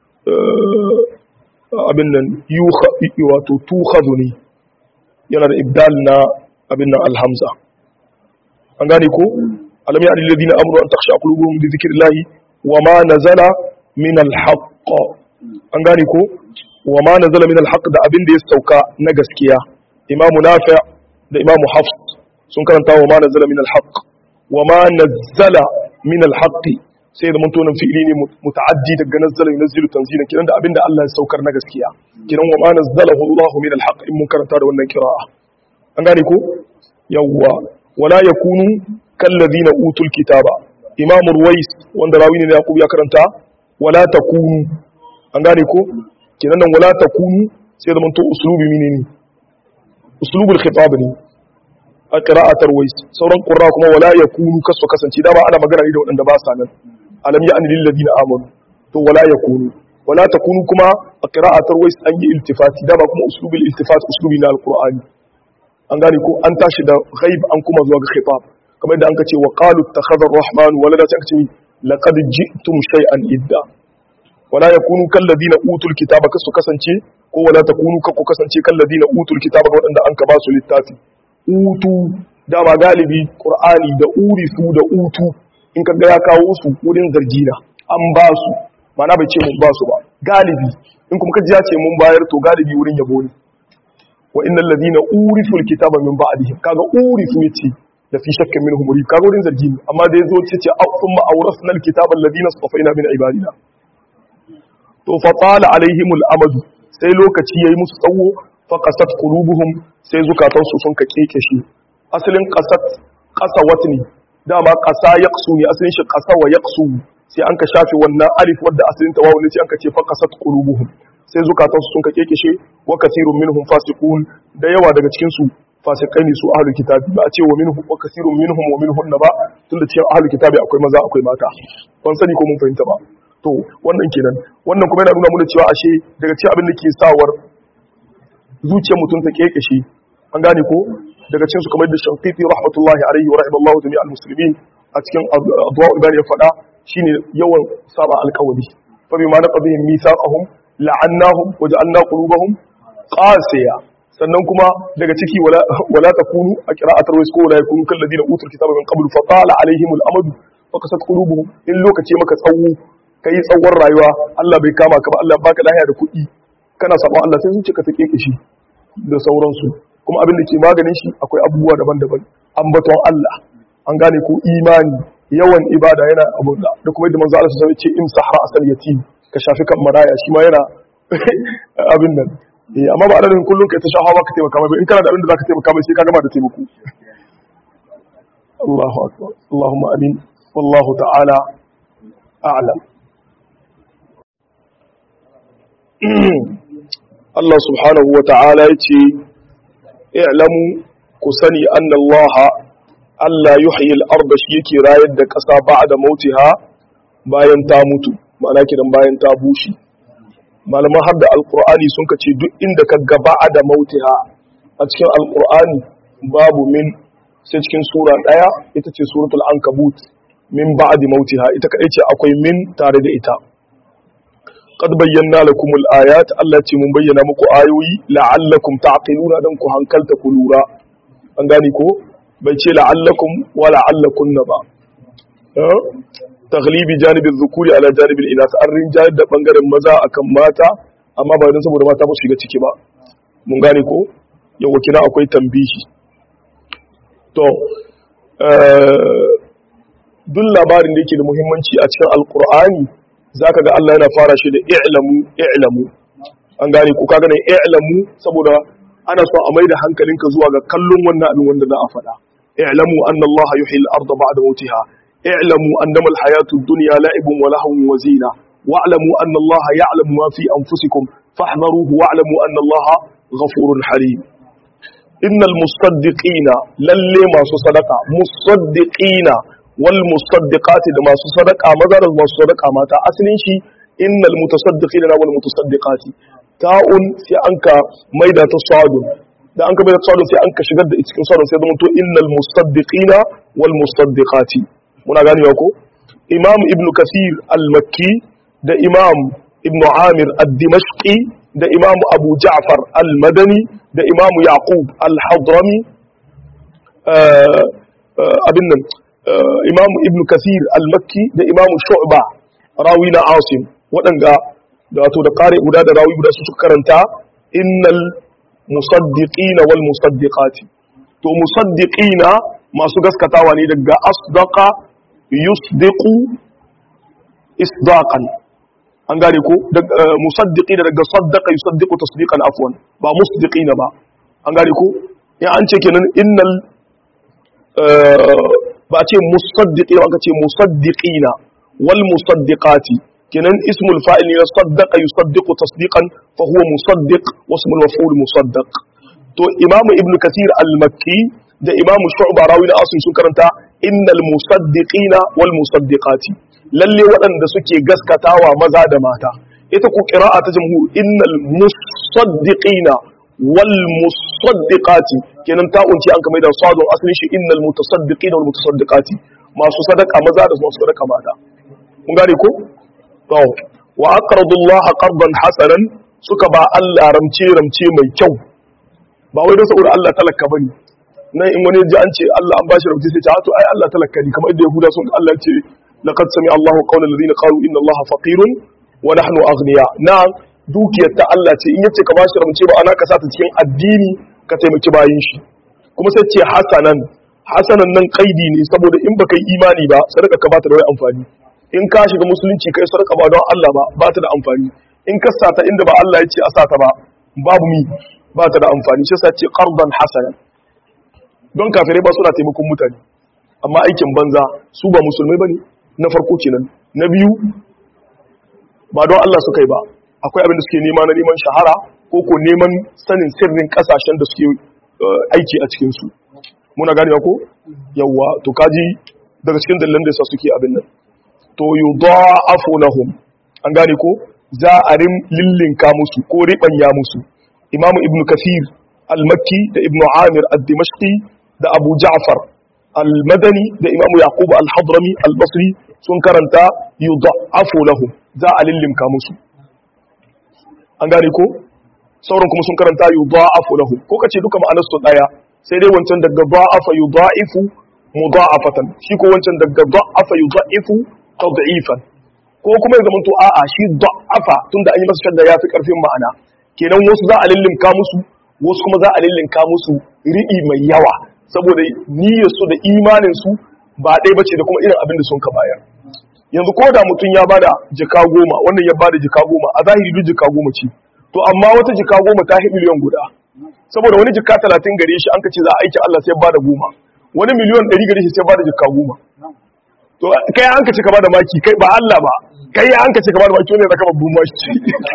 abin nan yuha wato tukhadhu ne yana da ibdal na abin nan alhamza an gane ko alam ya alladhina amru an takhsha qulubuhum li dhikrillahi wa ma nazala min alhaqq an gane ko wa ma nazala min alhaq da abin da ya sauka na gaskiya imamu nafi' da imamu hafs sun karanta wa ma nazala min alhaq wa ma nazala min alhaq sai da muntonin fi'ili ne muta'addi daga nazzala yunzilu tanzila kiran da abin da Allah ya saukar na gaskiya kiran wa ma nazzalahu Allah min alhaq in mun karanta da wannan qira'a an gane ko yawwa wala yakunu kallazina utul kitaba imamu ruwais wanda rawi ne da yaqub ya karanta wala takunu an gane ko kenan nan wala takunu sai da manto uslubi menene uslubul khitab ne a qira'atar wais sauran qurra kuma wala yakunu kasu kasance dama ana magana ne da wadanda ba sa nan alam ya anil ladina amanu to wala yakunu wala takunu kuma a qira'atar wais an yi iltifati dama kuma uslubul iltifat uslubi na alqur'ani an gane ko an tashi da ghaib an kuma zuwa ga khitab kamar yadda an ka ce wa qalu ittakhadha ar-rahman walada sai aka ce laqad ji'tum shay'an idda wala yakunu kalladina utul kitaba kasu kasance ko wala takunu kakku kasance kalladina utul kitaba wadanda an ka ba su littafi utu dama galibi qur'ani da urifu da utu in ka ga ya kawo su wurin zargina an ba su mana bai ce mun ba su ba galibi in kuma kaji ya ce mun bayar to galibi wurin yabo ne wa innal ladina urifu alkitaba min ba'dihim kaga urifu yace da fi shakkin minhum muri kaga wurin zargi ne amma da yazo ce ce thumma awrasna alkitaba alladina safaina min ibadina to fa tala alaihim al'amadu sai lokaci yayi musu tsawo fa qasat qulubuhum sai zukatan su sun ka kekeshe asalin qasat qasawat ne dama qasa yaqsu ne asalin shi qasa wa yaqsu sai an ka shafe wannan alif wadda asalin ta wawu ne sai an ka ce fa qasat qulubuhum sai zukatan su sun ka kekeshe wa kathirun minhum fasiqun da yawa daga cikin su fasikai ne su ahlul kitabi ba a ce wa minhum wa kathirun minhum wa minhun ba tunda cikin ahlul kitabi akwai maza akwai mata ban sani ko mun fahimta ba to wannan kenan wannan kuma yana nuna mana cewa ashe daga cikin abin da ke sawar zuciyar mutum ta kekeshe an gane ko daga cikin su kamar da shafiqi rahmatullahi alaihi wa rahimallahu jami'al muslimin a cikin adwa ibn ya fada shine yawan saba alƙawari fa bima naqdihim mithaqahum la'annahum wa ja'alna qulubahum qasiya sannan kuma daga ciki wala wala takunu a qira'atar wais ko wala yakunu kal ladina utul kitaba min qabl fa tala alaihim al amad fa kasat qulubuhum in lokaci maka tsawo ka yi tsawon rayuwa Allah bai kama ka ba Allah baka lahiya da kuɗi kana sabon Allah sai zuciya ka take kishi da sauransu kuma abin da ke maganin shi akwai abubuwa daban-daban ambaton Allah an gane ko imani yawan ibada yana abu da da kuma yadda manzo Allah sai ce imsahra asal yatim ka shafi kan maraya shi ma yana abin nan eh amma ba adadin kullun kai ta shahawa ka taimaka mai in kana da abin da zaka taimaka mai sai ka gama da taimako Allahu akbar Allahumma amin wallahu ta'ala a'lam Allah subhanahu wa ta'ala ya ce, "I'lamu ku sani an Allah, Allah yuhyi al'arba shi yake rayar da ƙasa ba da mautiha bayan ta mutu, ma'ana kidan bayan ta bushe. Malaman har da Al'ur'ani sun kace duk inda ka gaba da mautiha a cikin Al'ur'ani babu min sai cikin Sura ɗaya ita ce Suratul Ankabut min ba da mautiha ita kaɗai ce akwai min tare da ita. قد بينا لكم الآيات التي من بينا مكو آيوي لعلكم تعقلون دنكو هنكلت كلورا أنغاني كو بيتي لعلكم ولعلكن با تغليب جانب الذكور على جانب الإناث أرين جانب da bangaren maza akan mata amma ba don saboda mata ba su shiga ciki ba mun gane ko yawa kina akwai tambihi to duk labarin da yake da muhimmanci a cikin alkur'ani zaka ga Allah yana fara shi da i'lamu i'lamu an gane ko kaga ne i'lamu saboda ana so a maida hankalinka zuwa ga kallon wannan abin wanda za a faɗa i'lamu anna Allah yuhyi al-ardha ba'da mawtiha i'lamu annama al-hayatu ad-dunya la'ibun wa lahwun wa zina wa'lamu anna Allah ya'lamu ma fi anfusikum fahdharuhu wa'lamu anna Allah ghafurun halim innal musaddiqina lalle masu sadaka musaddiqina wal musaddiqati da masu sadaka maza da masu sadaka mata asalin shi innal mutasaddiqina wal mutasaddiqati ta'un sai anka maida ta sadun da anka maida ta sadun sai anka shigar da cikin sadun sai zama to innal musaddiqina wal musaddiqati muna ganewa ko imam ibnu kasir al-makki da imam ibnu amir ad-dimashqi da imam abu ja'far al-madani da imam yaqub al-hadrami abin nan imam ibnu kasir al-makki da imam shu'ba rawi na asim waɗanga da wato da ƙare guda da rawi guda su suka karanta innal musaddiqina wal musaddiqati to musaddiqina masu gaskatawa ne daga asdaqa yusdiqu isdaqan an gane ko musaddiqina daga saddaqa yusaddiqu tasdiqan afwan ba musdiqina ba an gane ko in an ce kenan innal ba ce musaddiqina ba ce musaddiqina wal musaddiqati kenan ismul fa'il ne saddaqa yusaddiqu tasdiqan fa huwa musaddiq wa ismul maf'ul musaddaq to imamu ibn kathir al-makki da imamu shu'ba rawi da asim sun karanta innal musaddiqina wal musaddiqati lalle waɗanda suke gaskatawa maza da mata ita ku qira'a ta jamhur innal musaddiqina wal musaddiqati kenan ta unci an kamar da sadun asalin shi innal mutasaddiqina wal mutasaddiqati masu sadaka maza da masu sadaka mata kun gane ko to wa aqradu Allah qardan hasanan suka ba Allah ramce ramce mai kyau ba wai da saboda Allah talaka bane nan in wani ji an ce Allah an bashi ramce sai ce to ai Allah talaka ne kamar yadda Yahuda sun Allah ce laqad sami Allahu qawla alladhina qalu inna Allah faqirun wa nahnu aghniya na dukiyar ta Allah ce in yace ka bashi ramce ba ana ka sa ta cikin addini ka taimaki bayin shi kuma sai ce hasanan hasanan nan kaidi ne saboda in baka yi imani ba sadaka ka bata da wani amfani in ka shiga musulunci kai sadaka ba don Allah ba ba ta da amfani in ka sata inda ba Allah ya ce a sata ba babu mi ba ta da amfani shi sa ce qardan hasanan don kafirai ba suna taimakon mutane amma aikin banza su ba musulmai bane na farko kenan na biyu ba don Allah suka yi ba akwai abin da suke nema na neman shahara ko ko neman sanin sirrin kasashen da suke aiki a cikin su muna gane ko yawa to kaji daga cikin dalilan da yasa suke abin nan to yudha'afu lahum an gane ko za a rim lillinka musu ko ribanya musu imam ibnu kasir al-makki da ibnu amir ad-dimashqi da abu ja'far al-madani da imam yaqub al-hadrami al-basri sun karanta yudha'afu lahum za a lillinka musu an gane ko sauran kuma sun karanta yudha'afu lahum ko kace duka ma'anar su daya sai dai wancan daga da'afa yudha'ifu mudha'afatan shi ko wancan daga da'afa yudha'ifu tad'ifan ko kuma ya zama to a'a shi da'afa tunda an yi masa shadda yafi karfin ma'ana kenan wasu za a lillinka musu wasu kuma za a lillinka musu ri'i mai yawa saboda niyyar su da imanin su ba ɗaya bace da kuma irin abin da sun ka bayar yanzu ko da mutum ya bada jika goma wannan ya bada jika goma a zahiri duk jika goma ce to amma wata jika goma ta hi miliyan guda saboda wani jika talatin gare shi an ka ce za a aiki Allah sai bada goma wani miliyan ɗari gare shi sai bada jika goma to kai an ka ce ka bada maki kai ba Allah ba kai an ka ce ka bada maki wani zaka babban maki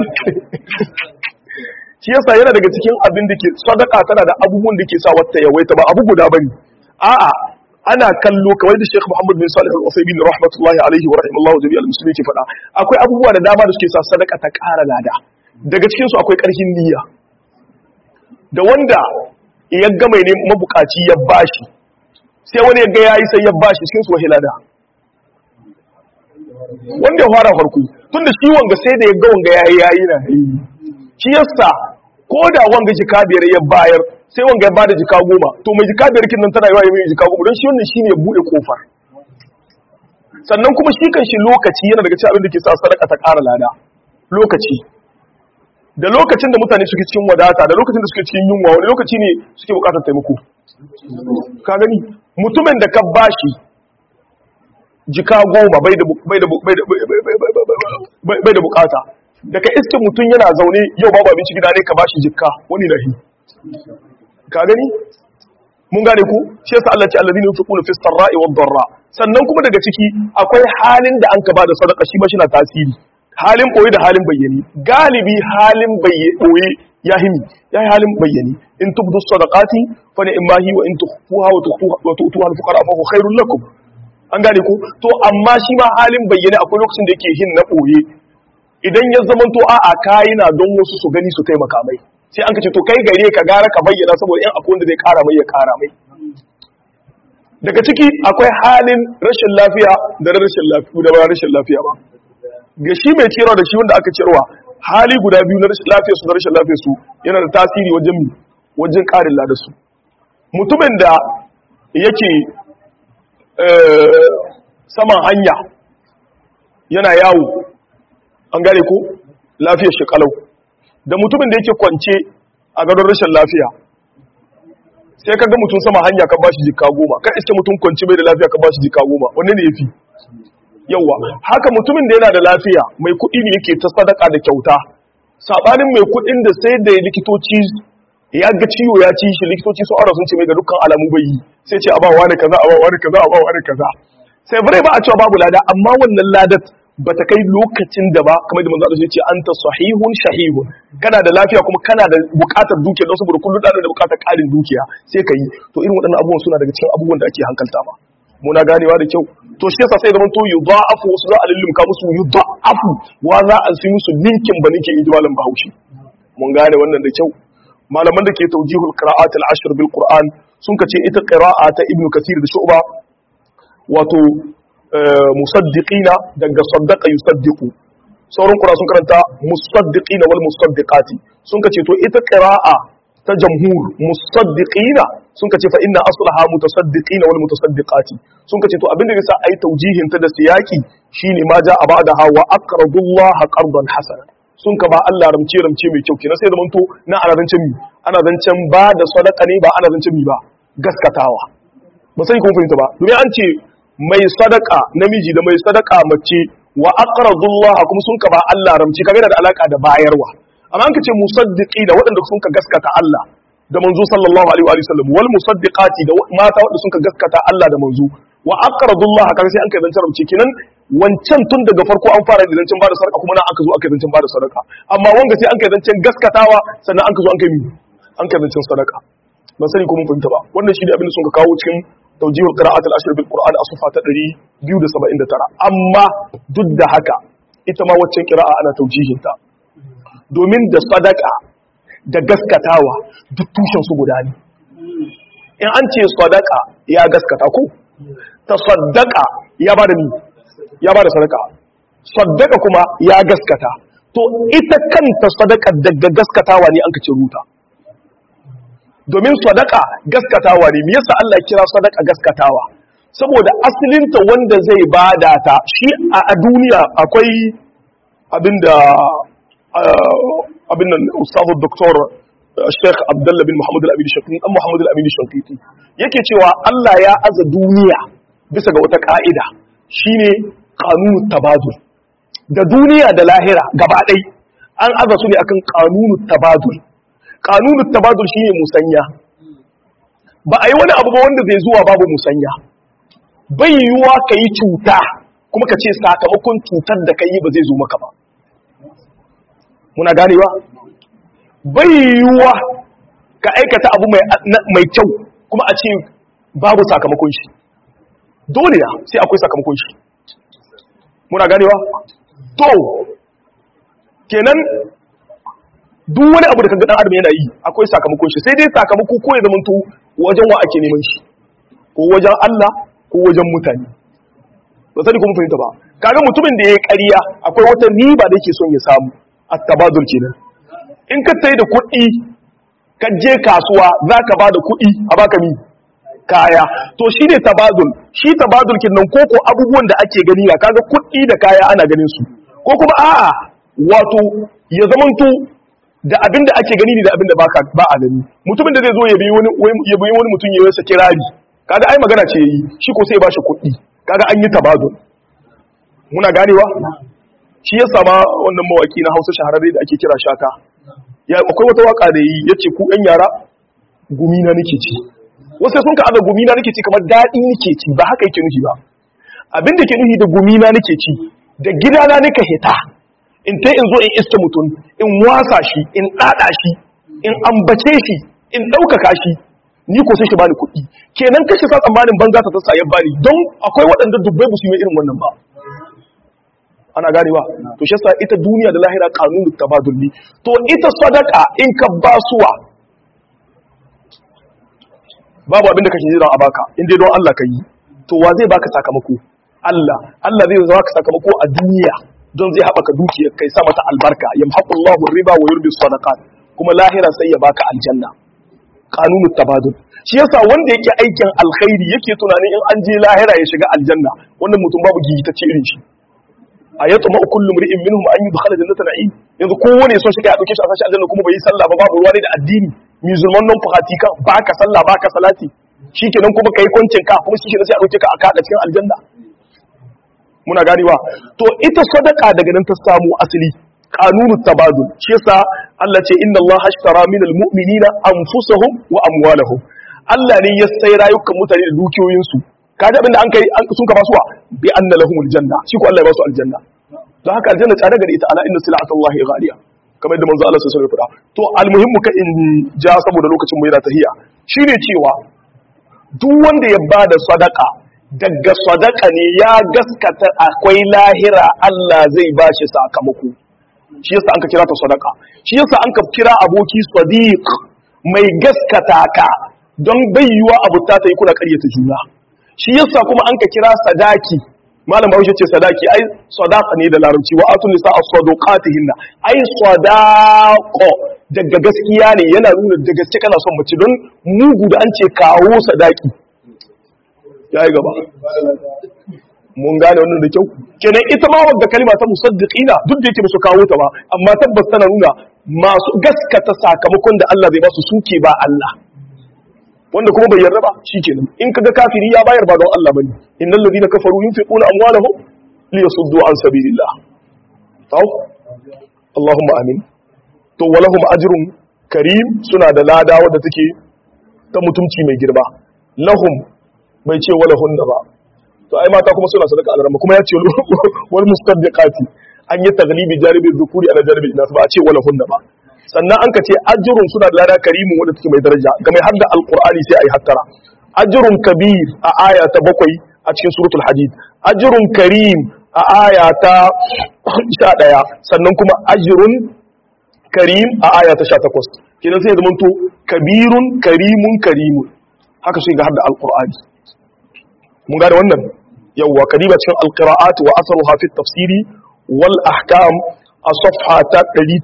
shi yasa yana daga cikin abin da ke sadaka tana da abubuwan da ke sa wata yawaita ba abu guda bane a'a ana kallo kamar da Sheikh Muhammad bin Salih Al-Uthaymeen rahmatullahi alaihi wa rahimallahu jami'al muslimin ke faɗa akwai abubuwa da dama da suke sa sadaka ta ƙara lada daga cikin su akwai ƙarfin niyya da wanda ya ga mai ne mabukaci ya bashi sai wani ya ga yayi sai ya bashi cikin su wahilada wanda ya fara farko tunda shi wanga sai da ya ga wanga yayi yayi na shi yasa ko da wanga jika biyar ya bayar sai wanga ya bada jika goma to mai jika biyar kin nan tana yawa mai jika goma don shi wannan shine ya bude kofar sannan kuma shi kan shi lokaci yana daga cikin abin da ke sa sadaka ta ƙara lada lokaci da lokacin da mutane suke cikin wadata da lokacin da suke cikin yunwa wani lokaci ne suke bukatar taimako ka gani mutumin da ka bashi jika goma bai da bai da bukata daga iskin mutum yana zaune yau babu abinci gida ne ka bashi jikka wani nahi ka gani mun gane ku shi yasa Allah ce alladhina yunfiquna fis sarra'i wad darra sannan kuma daga ciki akwai halin da an ka bada sadaka shi ba shi na tasiri halin boye da halin bayyani galibi halin boye ya himi ya yi halin bayyani in tubdu sadaqati fa ni'ma hi wa in tukhfuha wa tukhfuha wa tu'tuha al-fuqara fa huwa khairul lakum an gane ko to amma shi ma halin bayyane akwai lokacin da yake hin na boye idan ya zama to a'a kai na don wasu su gani su taimaka mai sai an ka ce to kai gare ka gara ka bayyana saboda in akwai wanda zai kara mai ya kara mai daga ciki akwai halin rashin lafiya da rashin lafiya da ba rashin lafiya ba ga shi mai ciyarwa da shi wanda aka ciyarwa hali guda biyu na rashin lafiya su da rashin lafiya su yana da tasiri wajen wajen karin lada su mutumin da yake saman hanya yana yawo an gane ko lafiyar shi kalau da mutumin da yake kwance a gadon rashin lafiya sai ka ga mutum sama hanya ka bashi jika goma kan iske mutum kwance bai da lafiya ka bashi jika goma wanne ne yafi yawa haka mutumin da yana da lafiya mai kuɗi ne yake ta sadaka da kyauta sabanin mai kuɗin da sai da likitoci ya ga ciwo ya ci shi likitoci sun aura sun ce mai ga dukkan alamu bai yi sai ce a ba wani kaza a ba wani kaza a ba wani kaza sai bare ba a cewa babu lada amma wannan ladat ba ta kai lokacin da ba kamar da manzo Allah ya ce anta sahihun shahihun kana da lafiya kuma kana da bukatar dukiya don saboda kullu da da bukatar karin dukiya sai ka yi to irin waɗannan abubuwan suna daga cikin abubuwan da ake hankalta ba muna ganewa da kyau to shi yasa sai zaman to yudha'afu wasu za a lullumka musu yudha'afu wa za a su musu ninkin ba ninkin inji malam Bahaushe mun gane wannan da kyau malaman da ke tawjihul qira'at al-ashr bil qur'an sun kace ita qira'a ta ibnu kathir da shu'ba wato musaddiqina daga saddaqa yusaddiqu sauran qura sun karanta musaddiqina wal musaddiqati sun kace to ita qira'a ta jamhur musaddiqina sun kace fa inna aslaha mutasaddiqina wal mutasaddiqati sun kace to abinda yasa ai taujihin ta da siyaki shine ma ja abadaha wa aqradullaha qardan hasana sun ka ba Allah ramce ramce mai kyau kenan sai zaman to na ana zancen mi ana zancen ba da sadaka ne ba ana zancen mi ba gaskatawa ba sai kun fahimta ba domin an ce mai sadaka namiji da mai sadaka mace wa aqradullah kuma sun ka ba Allah ramci kaga da alaka da bayarwa amma an ka ce musaddiqi da waɗanda sun ka gaskata Allah da manzo sallallahu alaihi wa sallam wal musaddiqati da mata waɗanda sun ka gaskata Allah da manzo wa aqradullah kaga sai an kai zancen ramci kenan wancan tun daga farko an fara da zancen bada sadaka kuma nan aka zo aka zancen bada sadaka amma wanga sai an kai zancen gaskatawa sannan an ka zo an kai an kai zancen sadaka ban sani ko mun fahimta ba wannan shi ne abin da sun ka kawo cikin توجيه القراءات العشر بالقرآن أصفها تدري بيو دا سبعين دا ترى أما ضد هكا إتما وچن قراءة أنا توجيه تا دومين دا صدقة دا gaskatawa duk tushen su guda ne in an ce sadaka ya gaskata ko ta sadaka ya bada ni ya bada sadaka sadaka kuma ya gaskata to ita kanta sadaka daga gaskatawa ne an ka ce ruta domin sadaka gaskatawa ne me yasa Allah ya kira sadaka gaskatawa saboda asalinta wanda zai bada ta shi a duniya akwai abinda abin nan ustazu doktor Sheikh Abdullah bin Muhammad al-Amin Shankiti dan Muhammad al-Amin Shankiti yake cewa Allah ya aza duniya bisa ga wata ka'ida shine qanunut tabadul da duniya da lahira gaba ɗai an aza su ne akan qanunut tabadul kanunut tabadul shine musanya ba a yi wani abu ba wanda zai zuwa babu musanya bai yiwuwa ka yi cuta kuma ka ce sakamakon cutar da ka yi ba zai zo maka ba muna ganewa bai yiwuwa ka aikata abu mai kyau kuma a ce babu sakamakon shi dole na sai akwai sakamakon shi muna ganewa to kenan duk wani abu da kaga dan adam yana yi akwai sakamakon shi sai dai sakamako ko ya zamanto wajen wa ake neman shi ko wajen Allah ko wajen mutane ba sani kuma fahimta ba kaga mutumin da ya ƙarya akwai wata riba da yake son ya samu at-tabadul kenan in ka tayi da kuɗi ka je kasuwa zaka ba da kuɗi a baka mi kaya to shi ne tabadul shi tabadul kenan koko abubuwan da ake gani na kaga kuɗi da kaya ana ganin su ko kuma a'a wato ya zamanto da abin da ake gani ne da abin da ba a gani mutumin da zai zo ya biyi wani mutum ya yi sa kirari kaga ai magana ce yi shi ko sai ba shi kuɗi kaga an yi tabazul muna ganewa shi ya sama wannan mawaki na hausa shahararre da ake kira shata ya akwai wata waka da yi ya ce ku ɗan yara gumi na nake ci wasu sun ka ada gumi na nake ci kamar daɗi nake ci ba haka yake nufi ba abin da ke nufi da gumi na nake ci da gidana nika hita in ta in zo in iska mutum in wasa shi in ɗaɗa shi in ambace shi in ɗaukaka shi ni ko sai shi bani kuɗi kenan kashe sa tsammanin banza ta tasa ya bani don akwai waɗanda dubbai ba su yi irin wannan ba ana ganewa to shi yasa ita duniya da lahira kanunu tabadulli to ita sadaka in ka basuwa babu abin da kake jira a baka in dai don Allah ka yi to wa zai baka sakamako Allah Allah zai baka sakamako a duniya don zai haɓaka dukiyar kai sa mata albarka yamhaqullahu riba wa yurbi sadaqat kuma lahira sai ya baka aljanna kanunut tabadul shi yasa wanda yake aikin alkhairi yake tunanin in an je lahira ya shiga aljanna wannan mutum babu gigitacce irin shi ayatu ma kullu mri'in minhum an yudkhala jannata na'im yanzu kowane son shiga ya dauke shi a sashi aljanna kuma bai yi sallah ba babu ruwa ne da addini musulman non fahati kan baka sallah baka salati shikenan kuma kai kwancin ka kuma shikenan sai a dauke ka a kada cikin aljanna muna ganewa to ita sadaka daga nan ta samu asali kanunu tabadul shi yasa Allah ce inna Allah ashtara min almu'minina anfusahum wa amwalahum Allah ne ya sai rayukan mutane da dukiyoyinsu kaji abinda an kai sun ka basuwa bi anna lahumul janna shi ko Allah ya basu aljanna don haka aljanna tsada gare ita ala inna silatallahi ghaliya kamar yadda manzo Allah sallallahu alaihi wasallam to almuhimmu ka in ja saboda lokacin mu yana tahiya shine cewa duk wanda ya bada sadaka daga sadaka ne ya gaskata akwai lahira Allah zai bashi sakamako shi yasa an ka kira ta sadaka shi yasa an ka kira aboki sadiq mai gaskata ka don bayyuwa abu ta ta yi kuna karyata juna shi yasa kuma an ka kira sadaki malam bahaushe ce sadaki ai sadaqa ne da larabci wa atun nisa as-sadaqatihinna ai sadaqo daga gaskiya ne yana nuna da gaske kana son mace don mugu da an ce kawo sadaki yayi gaba mun gane wannan da kyau kenan ita ma wadda kalma ta musaddiqina duk da yake ba su kawo ta ba amma tabbas tana nuna masu gaskata sakamakon da Allah zai ba su suke ba Allah wanda kuma bai yarda ba shikenan in kaga kafiri ya bayar ba don Allah bane innal ladina kafaru yunfiquna amwalahum liyasuddu an sabilillah taw Allahumma amin to walahum ajrun karim suna da lada wadda take ta mutumci mai girma lahum bai ce walahun da ba to ai mata kuma suna sadaka alarma kuma ya ce wal mustaddiqati an yi taglibi jaribi dhukuri ala jaribi inas ba a ce walahun da ba sannan an ka ce ajrun suna da lada karimin wanda take mai daraja ga mai hadda alqur'ani sai ai hattara ajrun kabir a aya ta bakwai a cikin suratul hadid ajrun karim a aya ta 11 sannan kuma ajrun karim a aya ta 18 kenan sai ya zama to kabirun karimun karimun haka sai ga hadda alqur'ani mun gane wannan yawwa kadiba cikin alqira'at wa asaruha fi tafsiri wal ahkam a safha ta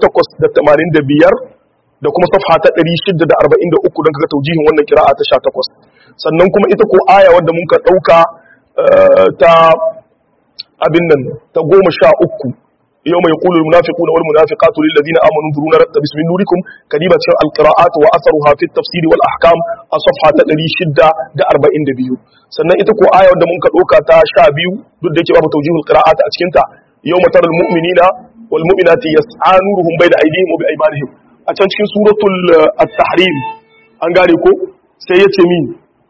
885 da kuma safha ta 643 don kaga taujihin wannan qira'a ta 18 sannan kuma ita ko aya wanda mun ka dauka ta abin nan ta 13 يوم يقول المنافقون والمنافقات للذين آمنوا انظرونا نقتبس من نوركم كلمة القراءات وأثرها في التفسير والأحكام الصفحة تدري شدة دا أربعين دبيو سنة إتكو آية ودى منك الأوكا تا شابيو ضد ديكي باب توجيه القراءات أتكنتا يوم ترى المؤمنين والمؤمنات يسعى نورهم بين أيديهم وبأيمانهم أتنشكي سورة التحريم أنقاليكو سيتي مين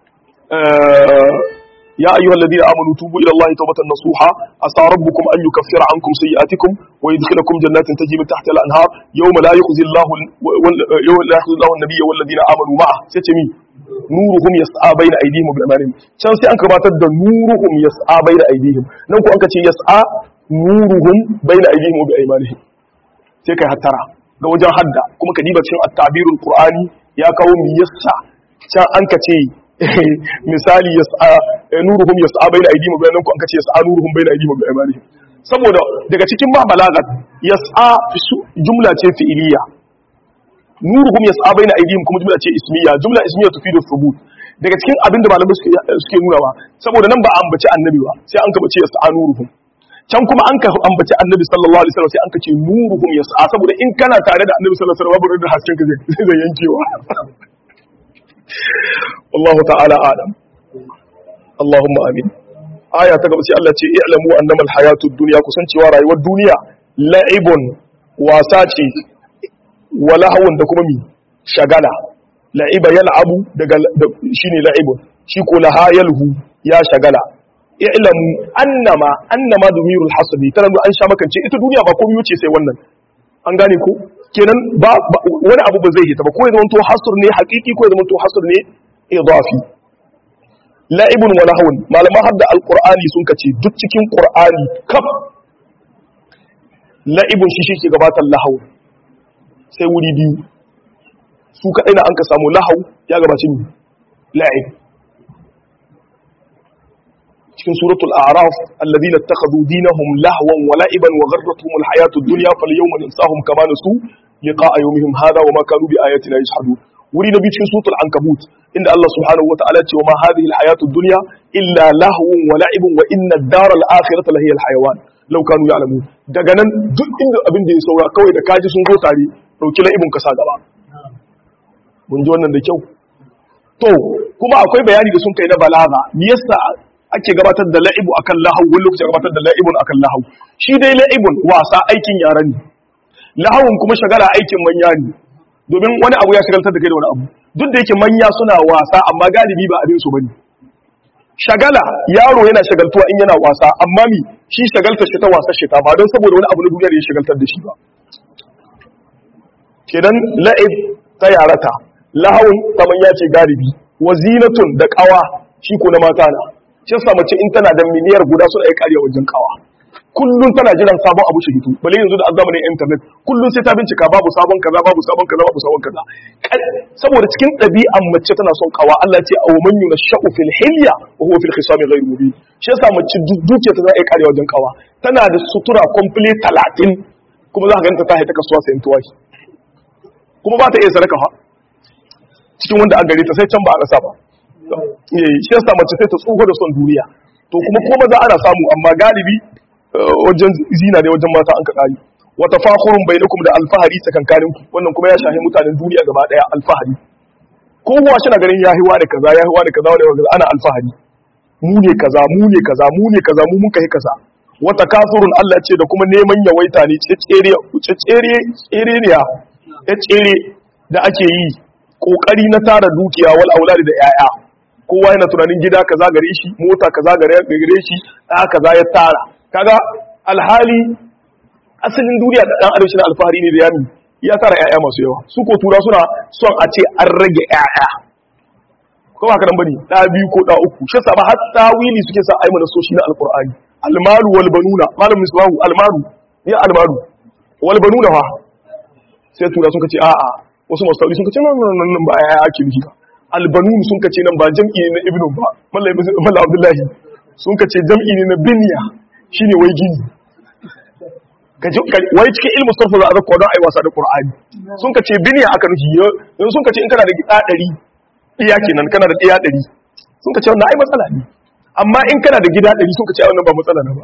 آه يا أيها الذين آمنوا توبوا إلى الله توبة نصوحا عسى ربكم أن يكفر عنكم سيئاتكم ويدخلكم جنات تجري من تحتها الأنهار يوم لا يخزي الله يوم لا يخزي الله النبي والذين آمنوا معه ستمي نورهم يسعى بين أيديهم وبأيمانهم كان سي أنك باتد نورهم يسعى بين أيديهم ننكو أنك يسعى نورهم بين أيديهم وبأيمانهم sai kai hattara ga wajen hadda kuma ka diba cikin at-tabirul qur'ani ya kawo mi yassa can an ka ce misali yas'a nuruhum yas'a baina aydihim wa bainakum an kace yas'a nuruhum baina aydihim wa baymanihim saboda daga cikin ba balagat yas'a jumla ce fi'iliya nuruhum yas'a baina aydihim kuma jumla ce ismiya jumla ismiya tufidu thubut daga cikin abin da malamai suke suke nuna ba saboda nan ba ambaci annabi ba sai an ka bace yas'a nuruhum can kuma an ka ambaci annabi sallallahu alaihi wasallam sai an ka ce nuruhum yas'a saboda in kana tare da annabi sallallahu alaihi wasallam babu da hasken ka zai zai yankewa wallahu ta'ala alam Allahumma amin aya ta gaba sai Allah ce i'lamu annama alhayatud dunya kusancewa rayuwar duniya la'ibun wasa ce wa lahawun da kuma mi shagala la'iba yal'abu daga shine la'ibun shi ko laha yalhu ya shagala i'lamu annama annama dumirul hasbi tana an sha makance ita duniya ba komai wuce sai wannan an gane ko kenan ba wani abu ba zai hita ba ko ya zama to hasr ne haqiqi ko ya zama to hasr ne idafi la'ibun wa lahawun malaman hadda alqur'ani sun kace duk cikin qur'ani kaf la'ibun shi shi ke gabatar lahawun sai wuri biyu su kadai na an ka samu lahaw ya gabaci ni la'ib cikin suratul a'raf alladhina ittakhadhu dinahum lahwan wa la'iban wa gharratuhum alhayatud dunya falyawma nansahum kama nasu liqa'a yawmihim hadha wa ma kanu bi ayatina yajhadun wuri na biyu cikin suratul ankabut inda Allah subhanahu wataala ce wa ma hadhihi alhayatud dunya illa lahwun wa la'ibun wa inna ad-dara al-akhirata lahiya al-hayawan law kanu ya'lamun daga nan duk inda abin da ya saura kawai da kaji sun zo tare dauki la'ibun ka sa gaba mun ji wannan da kyau to kuma akwai bayani da sun kai na balaga me yasa ake gabatar da la'ibu akan lahu wani lokaci gabatar da la'ibun akan lahu shi dai la'ibun wasa aikin yara ne lahawun kuma shagala aikin manya ne domin wani abu ya shagaltar da kai da wani abu duk da yake manya suna wasa amma galibi ba abin su bane shagala yaro yana shagaltuwa in yana wasa amma mi shi shagaltar shi ta wasa shi ta ba don saboda wani abu na duniya da ya shagaltar da shi ba kenan la'ib ta yarata lahawun ta manya ce galibi wazinatun da kawa shi ko na mata na shi yasa mace in tana da miliyar guda suna iya kariya wajen kawa kullum tana jiran sabon abu shi hito bale yanzu da azamanin internet kullum sai ta bincika babu sabon kaza babu sabon kaza babu sabon kaza saboda cikin ɗabi'an mace tana son kawa Allah ce aw man yunashau fil hilya wa huwa fil khisami ghayr mubin shi yasa mace dukiya ta iya kariya wajen kawa tana da sutura complete 30 kuma za ka ganta ta haita kasuwa sayan tuwahi kuma ba ta iya sadaka fa cikin wanda an gare ta sai can ba a rasa ba shi yasa mace sai ta tsoho da son duniya to kuma ko maza ana samu amma galibi wajen zina ne wajen mata an ka kari wata fakhurun bainakum da alfahari tsakankanin ku wannan kuma ya shahi mutanen duniya gaba daya alfahari kowa shi na ganin yahiwa da kaza yahiwa da kaza da ana alfahari mu ne kaza mu ne kaza mu ne kaza mu mun kai kaza wata kafurun Allah ce da kuma neman yawaita ne tsere tsere tsere ne ya tsere da ake yi kokari na tara dukiya wal auladi da yaya kowa yana tunanin gida kaza gare shi mota kaza gare gare shi da kaza ya tara kaga alhali asalin duniya da dan adam shi alfahari ne da yami ya tara yaya masu yawa su ko tura suna son a ce an rage yaya ko ba kadan bane da biyu ko da uku shi sa ba har tawili suke sa ayi mana soshi na alqur'ani almalu wal banuna malam misbahu almalu ya almalu wal banuna fa sai tura sun kace a'a wasu masu tauri sun kace nan nan nan ba ya ake nufi ba albanun sun kace nan ba jam'i ne na ibnu ba mallam mallam abdullahi sun kace jam'i ne na binya shine wai gini kaje wai cikin ilmu sarfa za a zakwa don ai wasa da qur'ani sun kace binya aka nufi yanzu sun kace in kana da gida 100 iya kenan kana da iya 100 sun kace wannan ai matsala ne amma in kana da gida 100 sun kace ai wannan ba matsala ne ba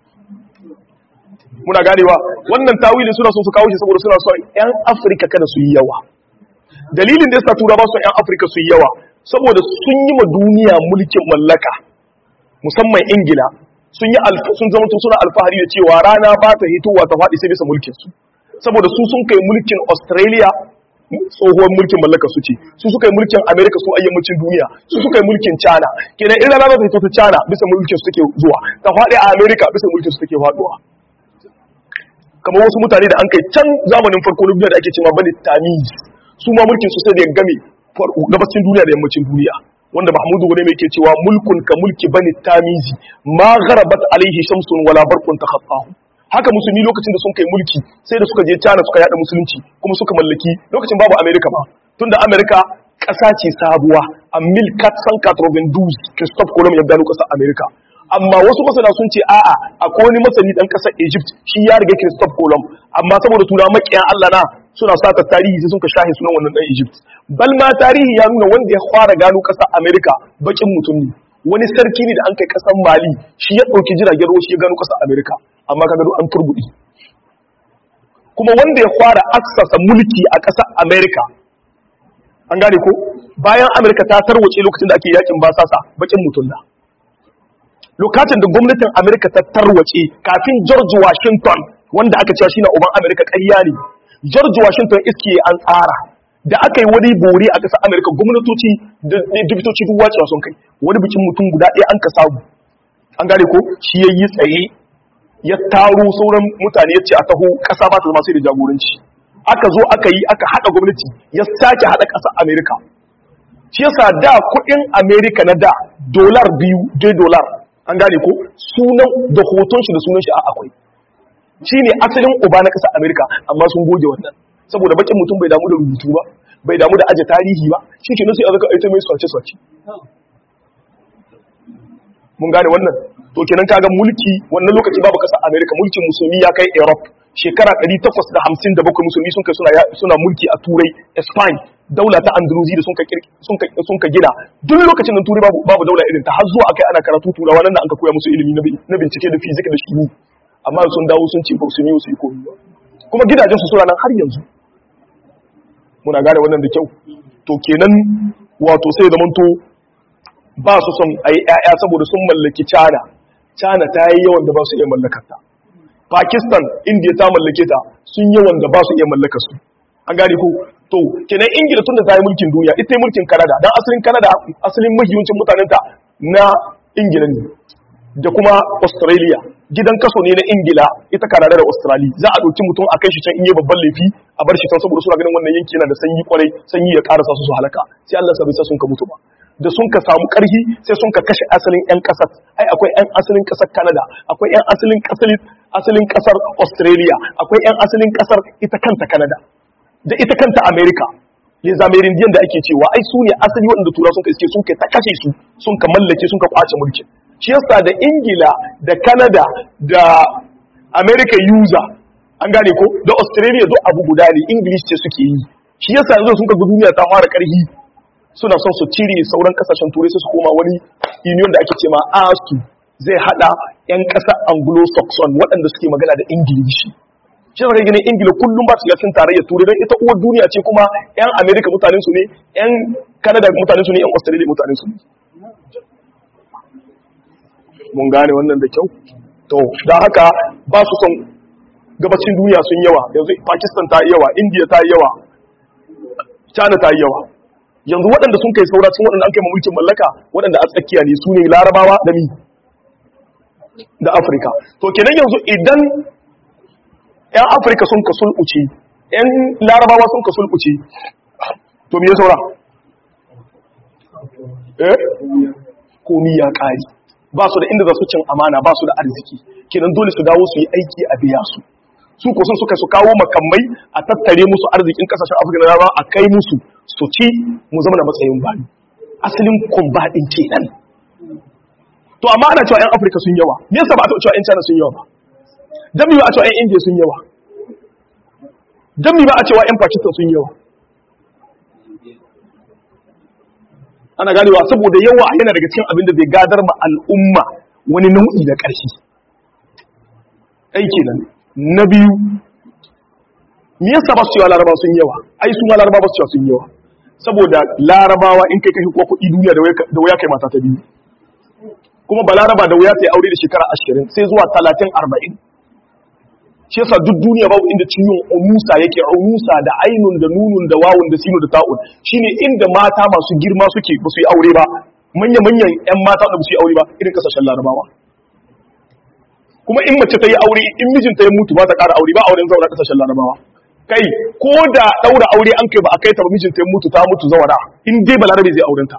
muna ganewa wannan tawili suna so su kawo shi saboda suna son yan afirka kada su yi yawa dalilin da yasa tura ba su yan afirka su yi yawa saboda sun yi ma duniya mulkin mallaka musamman ingila sun yi sun zama suna alfahari da cewa rana ba ta hitowa ta faɗi sai bisa mulkin su saboda su sun kai mulkin australia tsohuwar mulkin mallaka su ce su suka yi mulkin america su ayyammacin duniya su suka yi mulkin china kenan in rana za ta hito ta china bisa mulkin su take zuwa ta faɗi a america bisa mulkin su take faɗuwa kamar wasu mutane da an kai can zamanin farko na duniya da ake cewa bani tamiz su ma mulkin su sai da ya game gabacin duniya da yammacin duniya wanda mahmudu gune mai ke cewa mulkun ka mulki bani tamizi ma gharabat alaihi shamsun wala barqun takhaffahu haka musulmi lokacin da sun kai mulki sai da suka je China suka yada musulunci kuma suka mallaki lokacin babu America ba tunda America ƙasa ce sabuwa a 1492 Christophe Colomb ya gano ƙasar America amma wasu masana sun ce a'a akwai wani masani dan kasar Egypt shi ya riga Christophe Colomb amma saboda turawa makiyan Allah na suna sata tarihi sai sun ka shahi sunan wannan dan Egypt bal ma tarihi ya nuna wanda ya fara gano kasar America bakin mutum ne wani sarki ne da an kai kasar Mali shi ya dauki jiragen ruwa shi ya gano kasar America amma kaga an turbudi kuma wanda ya fara aksasa mulki a kasar America an gane ko bayan America ta tarwace lokacin da ake yakin basasa bakin mutum na lokacin da gwamnatin Amerika ta tarwace kafin George Washington wanda aka cewa shine uban Amerika ƙarya ne George Washington iske an tsara da aka yi wani bore a ƙasar Amerika gwamnatoci da dubitoci duk wacewa sun kai wani bikin mutum guda ɗaya an ka samu an gane ko shi ya yi tsaye ya taro sauran mutane ya ce a taho ƙasa ba ta zama sai da jagoranci aka zo aka yi aka haɗa gwamnati ya sake haɗa ƙasar amerika shi yasa da kuɗin amerika na da dolar biyu dai dolar an gane ko sunan da hoton shi da sunan shi a akwai shi ne asalin uba na ƙasar amerika amma sun goge wannan saboda bakin mutum bai damu da rubutu ba bai damu da aje tarihi ba shi ke sai a zaka aita mai swace-swace mun gane wannan to kenan kaga mulki wannan lokaci babu ƙasar amerika mulkin musulmi ya kai europe shekara 857 musulmi sun kai suna mulki a turai spain daula ta andalusi da sun ka gina duk lokacin nan turai babu daula irin ta har zuwa akai ana karatu turawa nan da an ka koya musu ilimi na bincike da fizik da shimi amma sun dawo sun ce su ne su yi komi kuma gidajen su suna nan har yanzu muna gane wannan da kyau to kenan wato sai zamanto ba su son a yi 'ya'ya saboda sun mallaki cana cana ta yi yawan da ba su iya mallakarta Pakistan India ta mallake ta sun yawan da ba su iya mallaka su an gane ko to kenan Ingila tun da ta yi mulkin duniya ita yi mulkin Canada dan asalin Canada asalin mahiyancin mutanen ta na Ingila ne da kuma Australia gidan kaso ne na Ingila ita Canada da Australia za a dauki mutum a kai shi can in yi babban laifi a bar shi can saboda suna ganin wannan yanki yana da sanyi kwarai sanyi ya karasa su su halaka sai Allah sabai sa sun ka mutu ba da sun ka samu karhi sai sun ka kashe asalin 'yan kasar ai akwai 'yan asalin kasar Canada akwai 'yan asalin asalin asalin kasar Australia akwai 'yan asalin kasar ita kanta Canada da ita kanta America les Amerindiyan da ake cewa ai su ne asali waɗanda tura sun ka iske sun ka ta kashe su sun ka mallake sun ka kwace mulkin shi yasa da Ingila da Canada da America user an gane ko da Australia duk abu guda ne English ce suke yi shi yasa yanzu sun ka ga duniya ta fara karhi suna son su cire sauran kasashen turai su koma wani union da ake ce ma asu zai hada yan kasar anglo-saxon waɗanda suke magana da ingilishi shi zaka gani ingila kullum ba su cikin tarayyar turai don ita uwar duniya ce kuma yan america mutanen su ne yan canada mutanen su ne yan australia mutanen su ne mun gane wannan da kyau to don haka ba su son gabacin duniya sun yawa yanzu pakistan ta yi yawa india ta yi yawa china ta yi yawa yanzu waɗanda sun kai saura cikin waɗanda an kai mulkin mallaka waɗanda a tsakiya ne su ne larabawa da mi da afirka to kenan yanzu idan 'yan afirka sun ka sulɓuce 'yan larabawa sun ka sulɓuce to me ya saura eh komi ya ƙari ba su da inda za su cin amana ba su da arziki kenan dole su dawo su yi aiki a biya su su ko sun suka su kawo makamai a tattare musu arzikin kasashen afirka na rama a kai musu su ci mu zama da matsayin bani asalin kumbaɗin kenan to amma ana cewa 'yan afirka sun yawa me yasa ba a cewa 'yan china sun yawa ba dan mi ba a cewa 'yan india sun yawa dan mi ba a cewa 'yan pakistan sun yawa ana ganewa saboda yawa yana daga cikin abin da zai gadar ma al'umma wani nau'i na ƙarfi aiki nan na biyu me yasa ba su cewa larabawa sun yawa ai su ma larabawa ba su cewa sun yawa saboda larabawa in kai kashi ko kuɗi duniya da wuya kai mata ta biyu kuma ba laraba da wuya ta yi aure da shekara ashirin sai zuwa talatin arba'in shi yasa duk duniya babu inda ciwon unusa yake unusa da ainun da nunun da wawun da sinu da ta'un shine inda mata masu girma suke ba su yi aure ba manya manyan yan mata da ba su yi aure ba irin kasashen larabawa kuma in mace ta yi aure in mijinta ya mutu ba ta ƙara aure ba auren zaura kasashen larabawa kai ko da ɗaura aure an kai ba a kai ta ba mijinta ya mutu ta mutu zawara in dai balarabe zai aurenta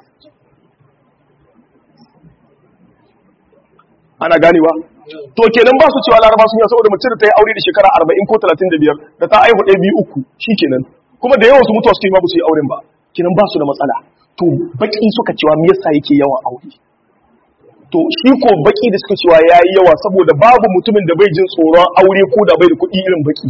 ana ganewa to kenan ba su cewa laraba sun yi saboda mace da ta yi aure da shekara 40 ko 35 da ta aihu ɗaya biyu uku kenan kuma da yawan su mutuwa suke ma ba su yi auren ba kenan ba su da matsala to baki suka cewa me yasa yake yawan aure to shi ko baki da suka cewa yayi yawa saboda babu mutumin da bai jin tsoron aure ko da bai da kuɗi irin baki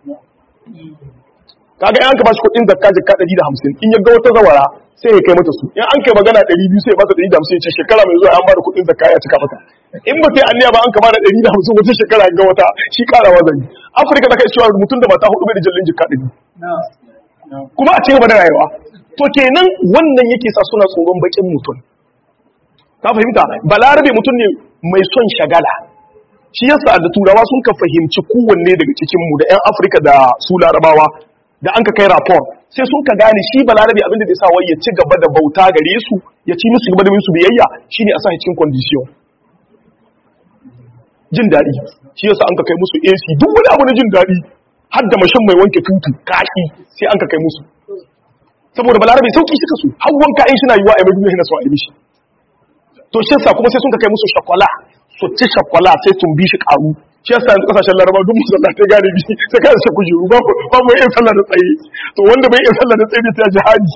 kaga in an ka bashi kuɗin zakka zakka 150 in ya ga wata zawara sai ya kai mata su in an kai magana 200 sai ya bata 150 ya ce shekara mai zuwa an bada kuɗin zakka ya cika mata in ba sai anniya ba an ka bada 150 wata shekara ga wata shi karawa zan yi afirka da kai cewa mutum da mata hudu bai da jallin jikka ɗari kuma a cigaba da rayuwa to kenan wannan yake sa suna tsoron bakin mutum ka fahimta balarabe mutum ne mai son shagala shi yasa da turawa sun ka fahimci kowanne daga cikinmu da 'yan afirka da su larabawa da an ka kai rapor sai sun ka gane shi balarabe abin da zai sa wai ya ci gaba da bauta gare su ya ci musu gaba da musu biyayya shine a sa cikin condition jin daɗi shi yasa an ka kai musu AC duk wani abu na jin daɗi har da mashin mai wanke tutu kashi sai an ka kai musu saboda balarabe sauki suka su har wanka in suna yiwa a mai duniya na so a yi mishi to shi yasa kuma sai sun ka kai musu shakwala su ci shakwala sai sun bi shi karu shi yasa yanzu kasashen laraba duk musallatai gane bi sai ka sa kujeru ba ba mu iya sallah da tsaye to wanda bai iya sallah da tsaye ne ta jihadi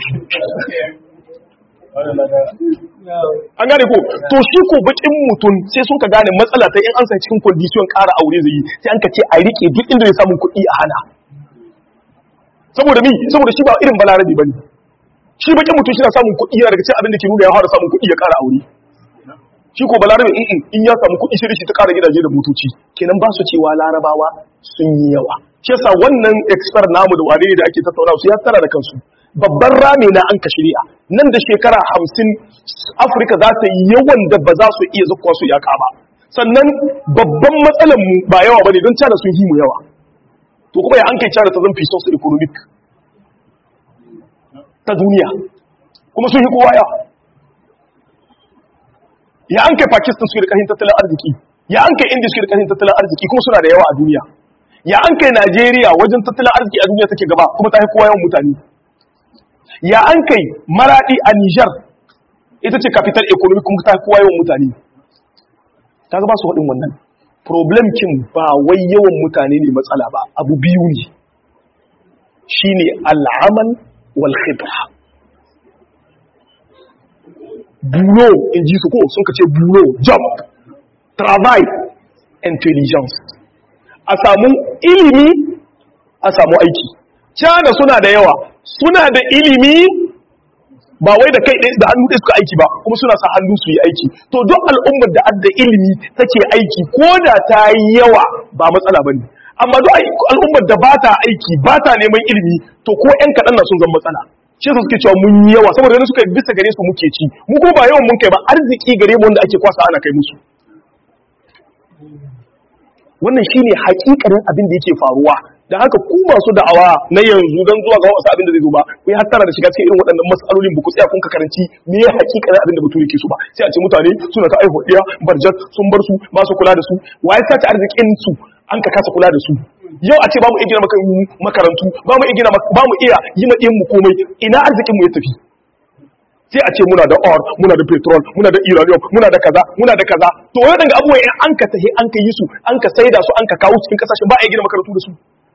an gane ko to shi ko bakin mutum sai sun ka gane matsala ta in an sai cikin condition ƙara aure zai yi sai an ka ce a rike duk inda ya samu kuɗi a hana saboda mi saboda shi ba irin balarabi bane shi bakin mutum shi na samun kuɗi yana daga cikin abin da ke nuna ya fara samun kuɗi ya ƙara aure shi ko balarabe in in ya samu kuɗi sai da shi ta ƙara gidaje da motoci kenan ba su cewa larabawa sun yi yawa shi yasa wannan expert namu da wane ne da ake tattaunawa su ya tara da kansu babban rami na an ka shari'a nan da shekara hamsin afirka za ta yi yawan da ba za su iya zakwa su yaka ba sannan babban matsalar mu ba yawa ba ne don cana sun yi mu yawa to kuma ya an kai cana ta zan fi sosu economic ta duniya kuma sun yi kowa yawa ya an kai pakistan su da ƙarfin tattalin arziki ya an kai india su da ƙarfin tattalin arziki kuma suna da yawa a duniya ya an kai najeriya wajen tattalin arziki a duniya take gaba kuma ta yi kowa yawan mutane ya an kai maradi a niger ita ce capital economic kuma ta yi kowa yawan mutane ta gaba su haɗin wannan problem kin ba wai yawan mutane ne matsala ba abu biyu ne shine al'amal wal khibra bulo in ji su ko sun ka ce bulo job travail intelligence a samu ilimi a samu aiki cana suna da yawa suna da ilimi ba wai da kai da hannu ɗaya suka aiki ba kuma suna sa hannu su yi aiki to duk al'ummar da adda ilimi take aiki ko da ta yi yawa ba matsala ba ne amma duk al'ummar da ba ta aiki ba ta neman ilimi to ko 'yan kaɗan na sun zama matsala shi su suke cewa mun yi yawa saboda yana suka bisa gare su muke ci mu ko ba yawan mun kai ba arziki gare mu wanda ake kwasa ana kai musu wannan shine hakikarin abin da yake faruwa da haka ku masu da'awa na yanzu don zuwa ga wasu abin da zai zo ba ku yi hattara da shiga cikin irin waɗannan matsalolin ba ku tsaya kun ka karanci me ya hakikarin abin da bature ke so ba sai a ce mutane suna ta aihuwa ɗiya barjar sun bar su ba su kula da su waye sace arzikin su an ka kasa kula da su yau a ce ba mu iya gina makarantu ba mu iya gina ba mu iya yi ma mu komai ina arzikin mu ya tafi sai a ce muna da or muna da petrol muna da uranium muna da kaza muna da kaza to waɗanda abubuwa in an ka tahi an ka yi su an ka saida su an ka kawo cikin kasashen ba a iya gina makarantu da su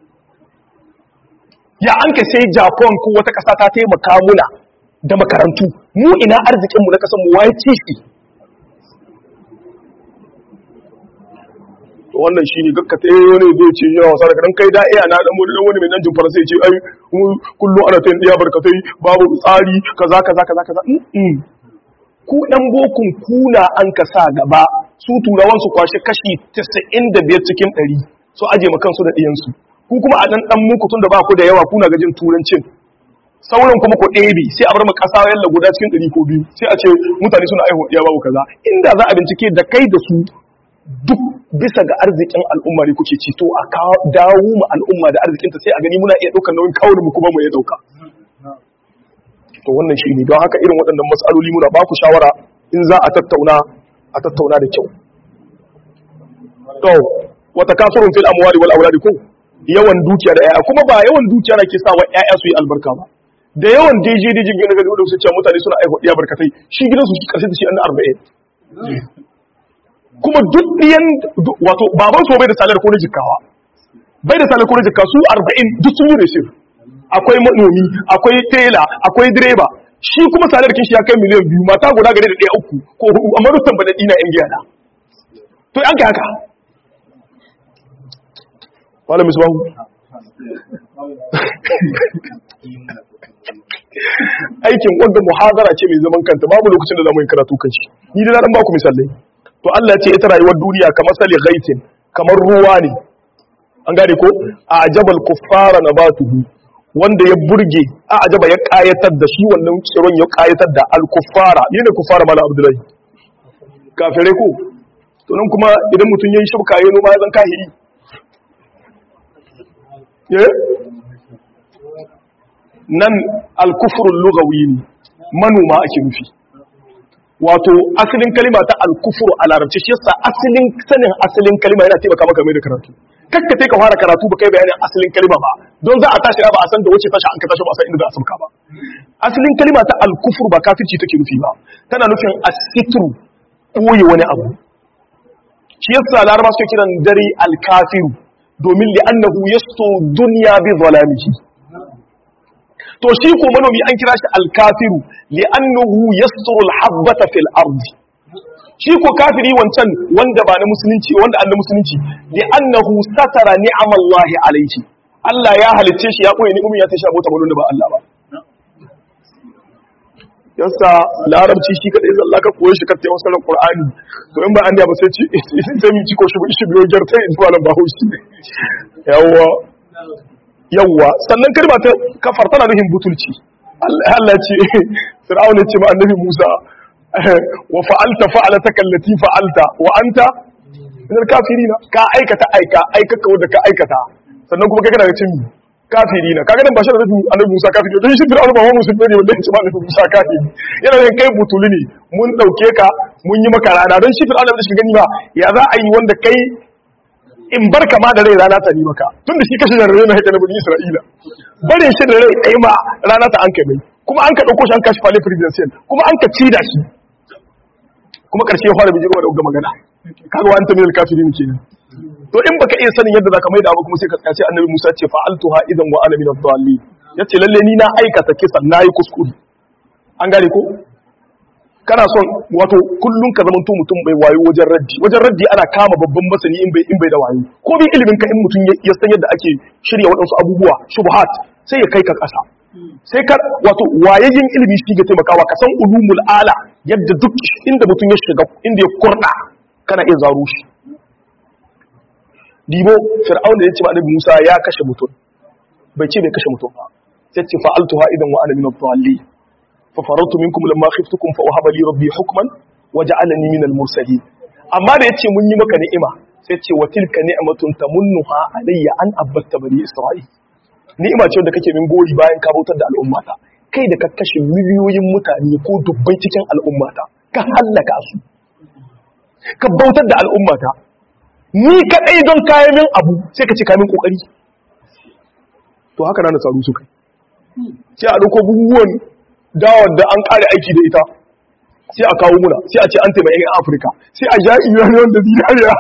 ya an ka sai Japan ko wata ƙasa ta taimaka muna da makarantu mu ina arzikinmu na ƙasar mu waye ci shi to wannan shine gakka ta wani zai ce yana wasa da kadan kai da iya na dan wani wani mai nan jin faransa ce ai kullum ana tayin diya barkatai babu tsari kaza kaza kaza kaza ku dan bokun kuna an ka sa gaba su turawan su kwashe kashi 95 cikin 100 su aje makansu da diyansu ku kuma a dan dan muku tunda ba ku da yawa kuna gajin turancin sauran kuma ku ɗebe sai a bar mu ƙasa yalla guda cikin ɗari ko biyu sai a ce mutane suna aihuwa ya babu kaza inda za a bincike da kai da su duk bisa ga arzikin al'umma ne kuke ci to a dawo mu al'umma da arzikinta sai a gani muna iya ɗaukar nauyin kawai mu kuma mu ya ɗauka to wannan shi ne don haka irin waɗannan matsaloli muna ba ku shawara in za a tattauna a tattauna da kyau to wata kasurun fil amwali wal auladi ko yawan dukiya da 'ya'ya kuma ba yawan dukiya na ke sa wa 'ya'ya su yi albarka ba da yawan daidai daidai jirgin daga da su ce mutane suna aihuwa ɗiya barkatai shi gidan su karshe da shi an arba'in kuma duk ɗiyan wato baban su bai da salar ko na jikawa bai da salar ko na jikka su arba'in duk sun yi resif akwai manomi akwai tela akwai direba shi kuma salar kin shi ya kai miliyan biyu mata guda gare da ɗaya uku ko hudu amma duk tambada ɗina yan giya na to an ka haka wala misbahu aikin wanda muhazara ce mai zaman kanta babu lokacin da zamu yi karatu kan shi ni da dan baku misalai to Allah ya ce ita rayuwar duniya kamar sali ghaitin kamar ruwa ne an gane ko a ajabal kuffara nabatuhu wanda ya burge a ajaba ya kayatar da shi wannan tsiron ya kayatar da al kuffara ne kuffara mala abdullahi kafirai ko to nan kuma idan mutum yayin shibka yayin noma ya zan kahiri nan alkufurun lugawi ne manoma ake nufi wato asalin kalima ta al-kufr a larabci shi yasa asalin sanin asalin kalima yana taimaka maka mai da karatu kakka sai ka fara karatu ba kai bayanin asalin kalima ba don za a tashi ba a san da wace tashi an ka tashi ba a san inda za a sauka ba asalin kalima ta al-kufr ba kafirci take nufi ba tana nufin as-sitru koyi wani abu shi yasa laraba suke kiran dare al-kafiru domin li'annahu yasto dunya bi zalamihi to shi ko manomi an kira shi al-kafiru li'annahu yasturu al-habbata fil ardi shi ko kafiri wancan wanda ba na musulunci wanda an na musulunci li'annahu satara ni'amallahi alayhi Allah ya halicce shi ya koyi ni'umin ya tashi abota balon da ba Allah ba yasa larabci shi kadai zalla ka koyi shi ka tayi wasu Qur'ani to in ba an da ba sai ci sai mi ci ko shi shi biyo jarta in zuwa nan ba haushi yawa yawa sannan kalma ta kafar tana nufin butulci Allah ce Fir'aun ya ce ma annabi Musa wa fa'alta fa'alataka allati fa'alta wa anta min al-kafirina ka aikata aika aikaka wanda ka aikata sannan kuma kai kana da cin kafirina kaga nan ba shi da annabi Musa kafiri don shi Fir'aun ba wa musulmi ne wanda ya ce ma annabi Musa kafiri yana da kai butuli ne mun dauke ka mun yi maka rana don shi Fir'aun da shi gani ba ya za a yi wanda kai in bar kama da rai rana ta ni maka tun da shi kashe da rai na haika na bani Isra'ila bare shi da rai kai ma rana ta an kai mai kuma an ka dauko shi an kashi fale presidential kuma an ka ci da shi kuma karshe ya fara bijirwa da uga magana kaga wa anta minal kafirin kenan to in baka iya sanin yadda zaka maida ba kuma sai ka tsaye annabi Musa ce fa'altuha idan wa ana minad dallin yace lalle ni na aikata kisan nayi kuskure an gane ko kana son wato kullun ka zama to mutum bai wayo wajen raddi wajen raddi ana kama babban masani in bai in bai da wayo ko bi ilimin ka in mutum ya san yadda ake shirya waɗansu abubuwa shubuhat sai ya kai ka ƙasa sai ka wato wayayyen ilimi shi ga taimakawa ka san ulumul ala yadda duk inda mutum ya shiga inda ya kurda kana iya zaro shi dibo fir'aun da ya ce ma annabi Musa ya kashe mutum bai ce bai kashe mutum ba sai ce fa'altuha idan wa ana min ad-dallin fa farartu minkum lamma khiftukum fa wahaba li rabbi hukman wa ja'alani min al-mursalin amma da yace mun yi maka ni'ima sai ce wa tilka ni'matun tamunnuha alayya an abatta bani isra'il ni'ima ce wanda kake min gori bayan ka bautar da al'ummata kai da ka kashe miliyoyin mutane ko dubbai cikin al'ummata ka hallaka su ka bautar da al'ummata ni kadai don kayan min abu sai ka ce kamin kokari to haka na nasaru su kai sai a dauko buhuwan dawar da an kare aiki da ita sai a kawo muna sai a ce an taimaka yan afirka sai a ja iraniyan da zinariya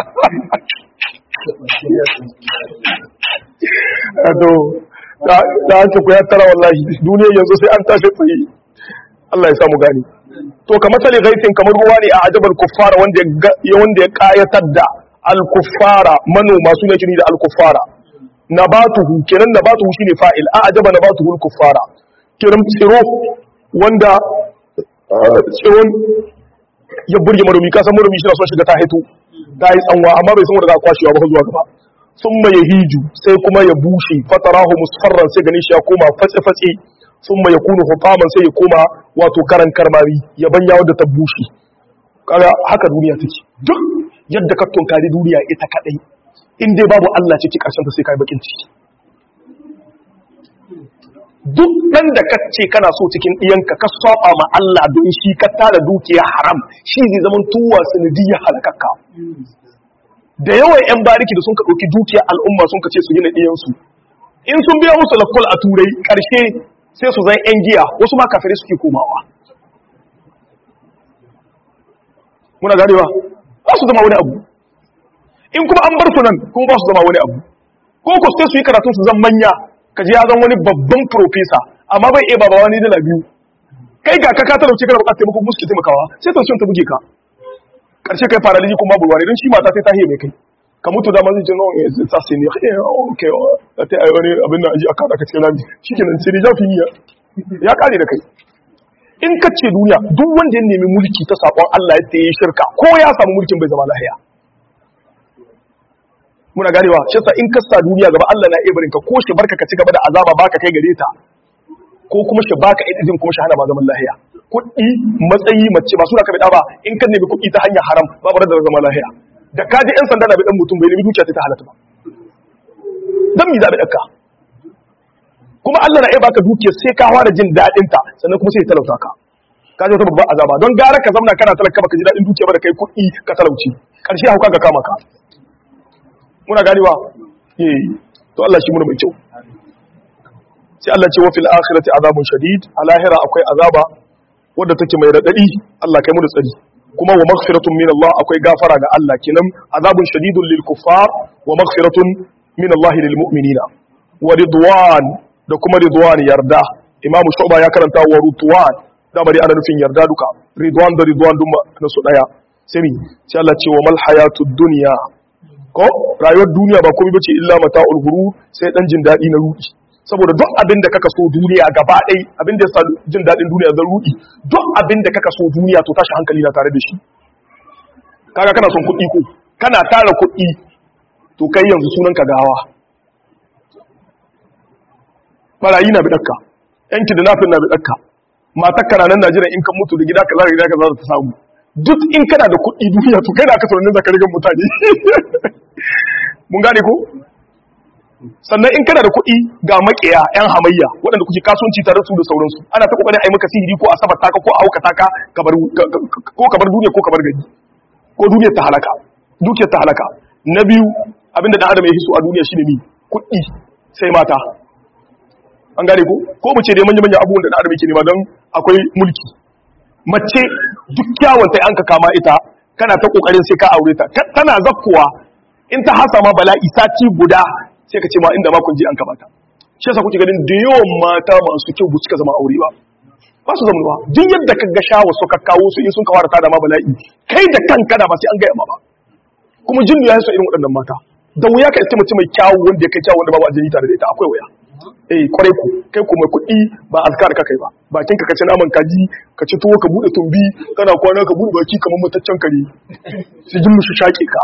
to ta hanci ku ya tara wallahi duniya yanzu sai an tashi tsaye Allah ya samu gani to kamar sali gaisin kamar ruwa ne a ajabar kuffara wanda ya wanda ya kayatar da al-kuffara manoma su ne kini da al-kuffara nabatuhu kenan nabatuhu shine fa'il a ajaba nabatuhu al-kuffara kenan tsiro wanda tsiron ya burge manomi ka san manomi shi na son shiga ta hito ta yi tsanwa amma bai san wanda za a kwashewa ba zuwa gaba sun ya hiju sai kuma ya bushe fatarahu musfarran sai ganin shi ya koma fatse-fatse sun ya kunu hutaman sai ya koma wato karan karmari ya banya wadda ta bushe kaga haka duniya take duk yadda ka tunkari duniya ita kadai in dai babu Allah ciki karshen ta sai kai bakin ciki duk dan da ka ce kana so cikin ɗiyanka ka saba ma Allah don shi ka tara dukiya haram shi zai zaman tuwa sanadiyya halakakka da yawan 'yan bariki da sun ka ɗauki dukiya al'umma sun ka ce su gina ɗiyansu in sun biya musu lakwal a turai ƙarshe sai su zan 'yan giya wasu ma kafirai suke komawa muna ganewa ba su zama wani abu in kuma an bar su nan kuma ba su zama wani abu ko ku sai su yi karatun su zan manya ka ji ya zan wani babban profesa amma bai iya baba wani dala biyu kai ga ka ka talauce kana bukatar taimakon musu ke taimakawa sai to ta buge ka karshe kai fara liji kuma babu wani don shi mata sai ta hiye mai kai ka mutu da mazin jinon ya zai sa sai ne okay da ta yi wani abin da aji a kada ka cikin rami shi kenan sai ne jafi ya kare da kai in ka ce duniya duk wanda ya nemi mulki ta sakon Allah ya tsaye shirka ko ya samu mulkin bai zama lahiya muna ganewa shi sa in ka sa duniya gaba Allah na iya barin ka ko shi barka ka ci gaba da azaba baka kai gare ta ko kuma shi baka idin kuma shi hana ma zaman lahiya kuɗi matsayi mace ba suna ka bida ba in ka nemi kuɗi ta hanyar haram babu da zama lahiya da ka ji yan sanda na bidan mutum bai nemi dukiya ta halatta ba dan mi zabi dakka kuma Allah na iya baka dukiya sai ka fara jin dadin ta sannan kuma sai ya talauta ka ka ji wata babban azaba don gara ka zamna kana talaka baka ji daɗin dukiya ba da kai kuɗi ka talauci ƙarshe hauka ga kama ka muna gani ba eh to Allah shi muna mai kyau sai Allah ce wa fil akhirati azabun shadid a lahira akwai azaba wadda take mai radadi Allah kai mu da tsari kuma wa maghfiratun min Allah akwai gafara ga Allah kenan azabun shadidun lil kuffar wa maghfiratun min Allah lil mu'minina wa ridwan da kuma ridwan yarda Imam Shu'ba ya karanta wa ridwan da bari ana nufin yarda duka ridwan da ridwan duk na su daya sai mi sai Allah ce wa mal hayatud dunya ko rayuwar duniya ba komai bace illa mata'ul ghurur sai dan jin dadi na rudi saboda duk abin da kaka so duniya gaba ɗai abin da ya sa jin daɗin duniya zan rudi duk abin da kaka so duniya to tashi hankali na tare da shi kaga kana son kuɗi ko kana tara kuɗi to kai yanzu sunan ka gawa barayi na bidakka yanki da nafin na bidakka matar kana nan Najeriya in kan mutu da gida kaza da gida kaza ta samu duk in kana da kuɗi duniya to kai da aka sauran zaka rigan mutane mun gane ko sannan in kana da kuɗi ga makiya yan hamayya waɗanda kuke kasuwanci tare su da sauransu ana ta kokarin ai maka sihiri ko a sabar taka ko a hauka taka ko kabar duniya ko kabar gari ko duniyar ta halaka dukiyar ta halaka na biyu abinda dan adam ya hiso a duniya shine ni kuɗi sai mata an gane ko ko mu ce dai manya manya abubuwan da dan adam yake nema don akwai mulki mace duk kyawun ta an ka kama ita kana ta kokarin sai ka aure ta tana zakkuwa in ta hasa ma bala'i sati guda sai ka ce ma inda makon ji an kamata shi yasa kuke ganin da yawan mata masu kyau bu suka zama aure ba ba su zama ba duk yadda ka ga shawa su ka kawo su in sun kawar ta da ma bala'i kai da kanka da ba sai an gaya ma ba kuma jin ya so irin waɗannan mata da wuya ka iske mace mai kyawu wanda ya kai kyawu wanda babu aljani tare da ita akwai wuya eh kwarai ku kai ku mai kuɗi ba azkar ka kai ba bakin ka kace naman kaji ka ci tuwo ka bude tumbi kana kwana ka bude baki kamar mutaccen kare su jin mushi shaƙe ka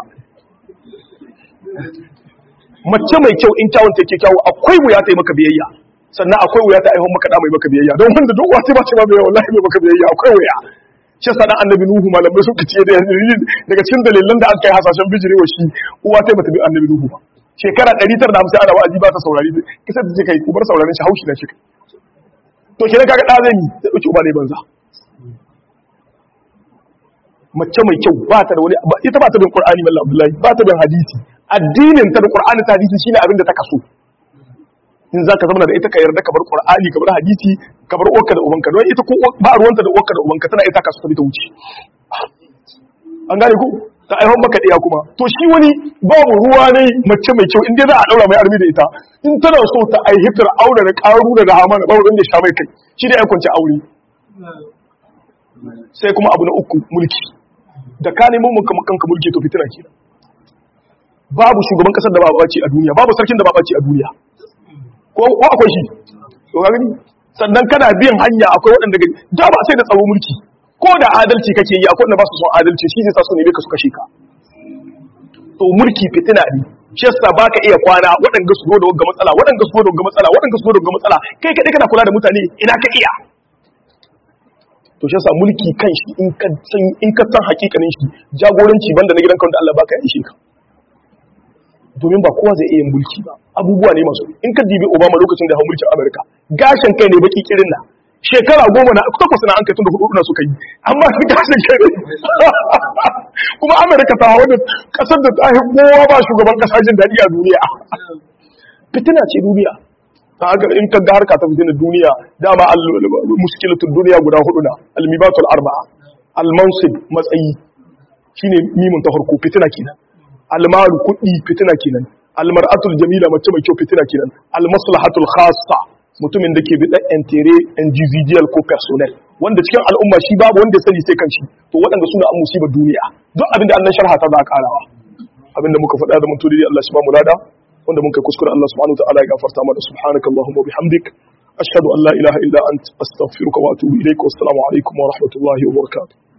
mace mai kyau in kyawun take kyawu akwai wuya ta yi maka biyayya sannan akwai wuya ta aihon maka da mai maka biyayya don wanda duk wata ba ce ba mai wallahi mai maka biyayya akwai wuya shi yasa dan annabi nuhu malamai sun kace da daga cikin dalilan da aka yi hasashen bijirewa shi uwa ta bata bi annabi nuhu ba shekara 950 ana wa'azi ba ta saurari kisa ta ce kai ku bar sauraron shi haushi na shi to kenan kaga da zan yi sai dauki uba ne banza mace mai kyau ba ta da wani ita ba ta bin qur'ani mallam abdullahi ba ta bin hadisi addinin ta da qur'ani ta hadisi shine abin da ta kaso in za ka zama da ita ka yarda ka bar qur'ani ka bar hadisi ka bar uwarka da ubanka don ita ko ba ruwanta da uwarka da ubanka tana ita kasu ta bi ta wuce an gane ko ta aihon maka ɗaya kuma to shi wani babu ruwa ne mace mai kyau in dai za a ɗaura mai armi da ita in tana so ta aihitar aure da ƙaru da da hamana babu wanda ya sha mai kai shi da ya kwanci aure sai kuma abu na uku mulki da ka neman mun kanka mulki to fitina ke babu shugaban kasar da ba baci a duniya babu sarkin da ba baci a duniya ko akwai shi to ga gani sannan kana biyan hanya akwai waɗanda gani da ba sai da tsaro mulki ko da adalci kake yi akwai wanda ba su son adalci shi zai sa su ne ka su kashe ka to mulki fitina ne shi yasa baka iya kwana waɗanda su zo da wagga matsala waɗanda su zo da wagga matsala waɗanda su zo da wagga matsala kai kadai kana kula da mutane ina ka iya to shi yasa mulki kan shi in ka san in ka san hakikanin shi jagoranci banda na gidan kan da Allah baka yi ka domin ba kowa zai iya yin mulki ba abubuwa ne masu in ka dibi Obama lokacin da ya hau mulkin Amerika gashin kai ne baki kirin na shekara goma na takwas na an kai tun da hudu na suka yi amma shi gashin kai ne kuma Amerika ta hawa da kasar da ta kowa ba shugaban kasa jin daɗi a duniya fitina ce duniya ta haka in ka ga harka ta fitina duniya dama muskilatun duniya guda hudu na almibatul arba'a almansib matsayi shine mimun ta farko fitina kenan almalu kuɗi fitina kenan almar'atul jamila mace mai kyau fitina kenan almaslahatul khassa mutumin da ke bi dan entere individual ko personnel wanda cikin al'umma shi babu wanda ya sani sai kanshi to waɗanda suna an musibar duniya duk abinda Allah sharha ta za a karawa abinda muka faɗa da mun tudi Allah shi ba mu lada wanda mun kai kuskure Allah subhanahu wa ta'ala ya gafarta mana subhanaka allahumma wa bihamdik ashhadu an la ilaha illa ant astaghfiruka wa atubu ilaik wa assalamu alaikum wa rahmatullahi wa barakatuh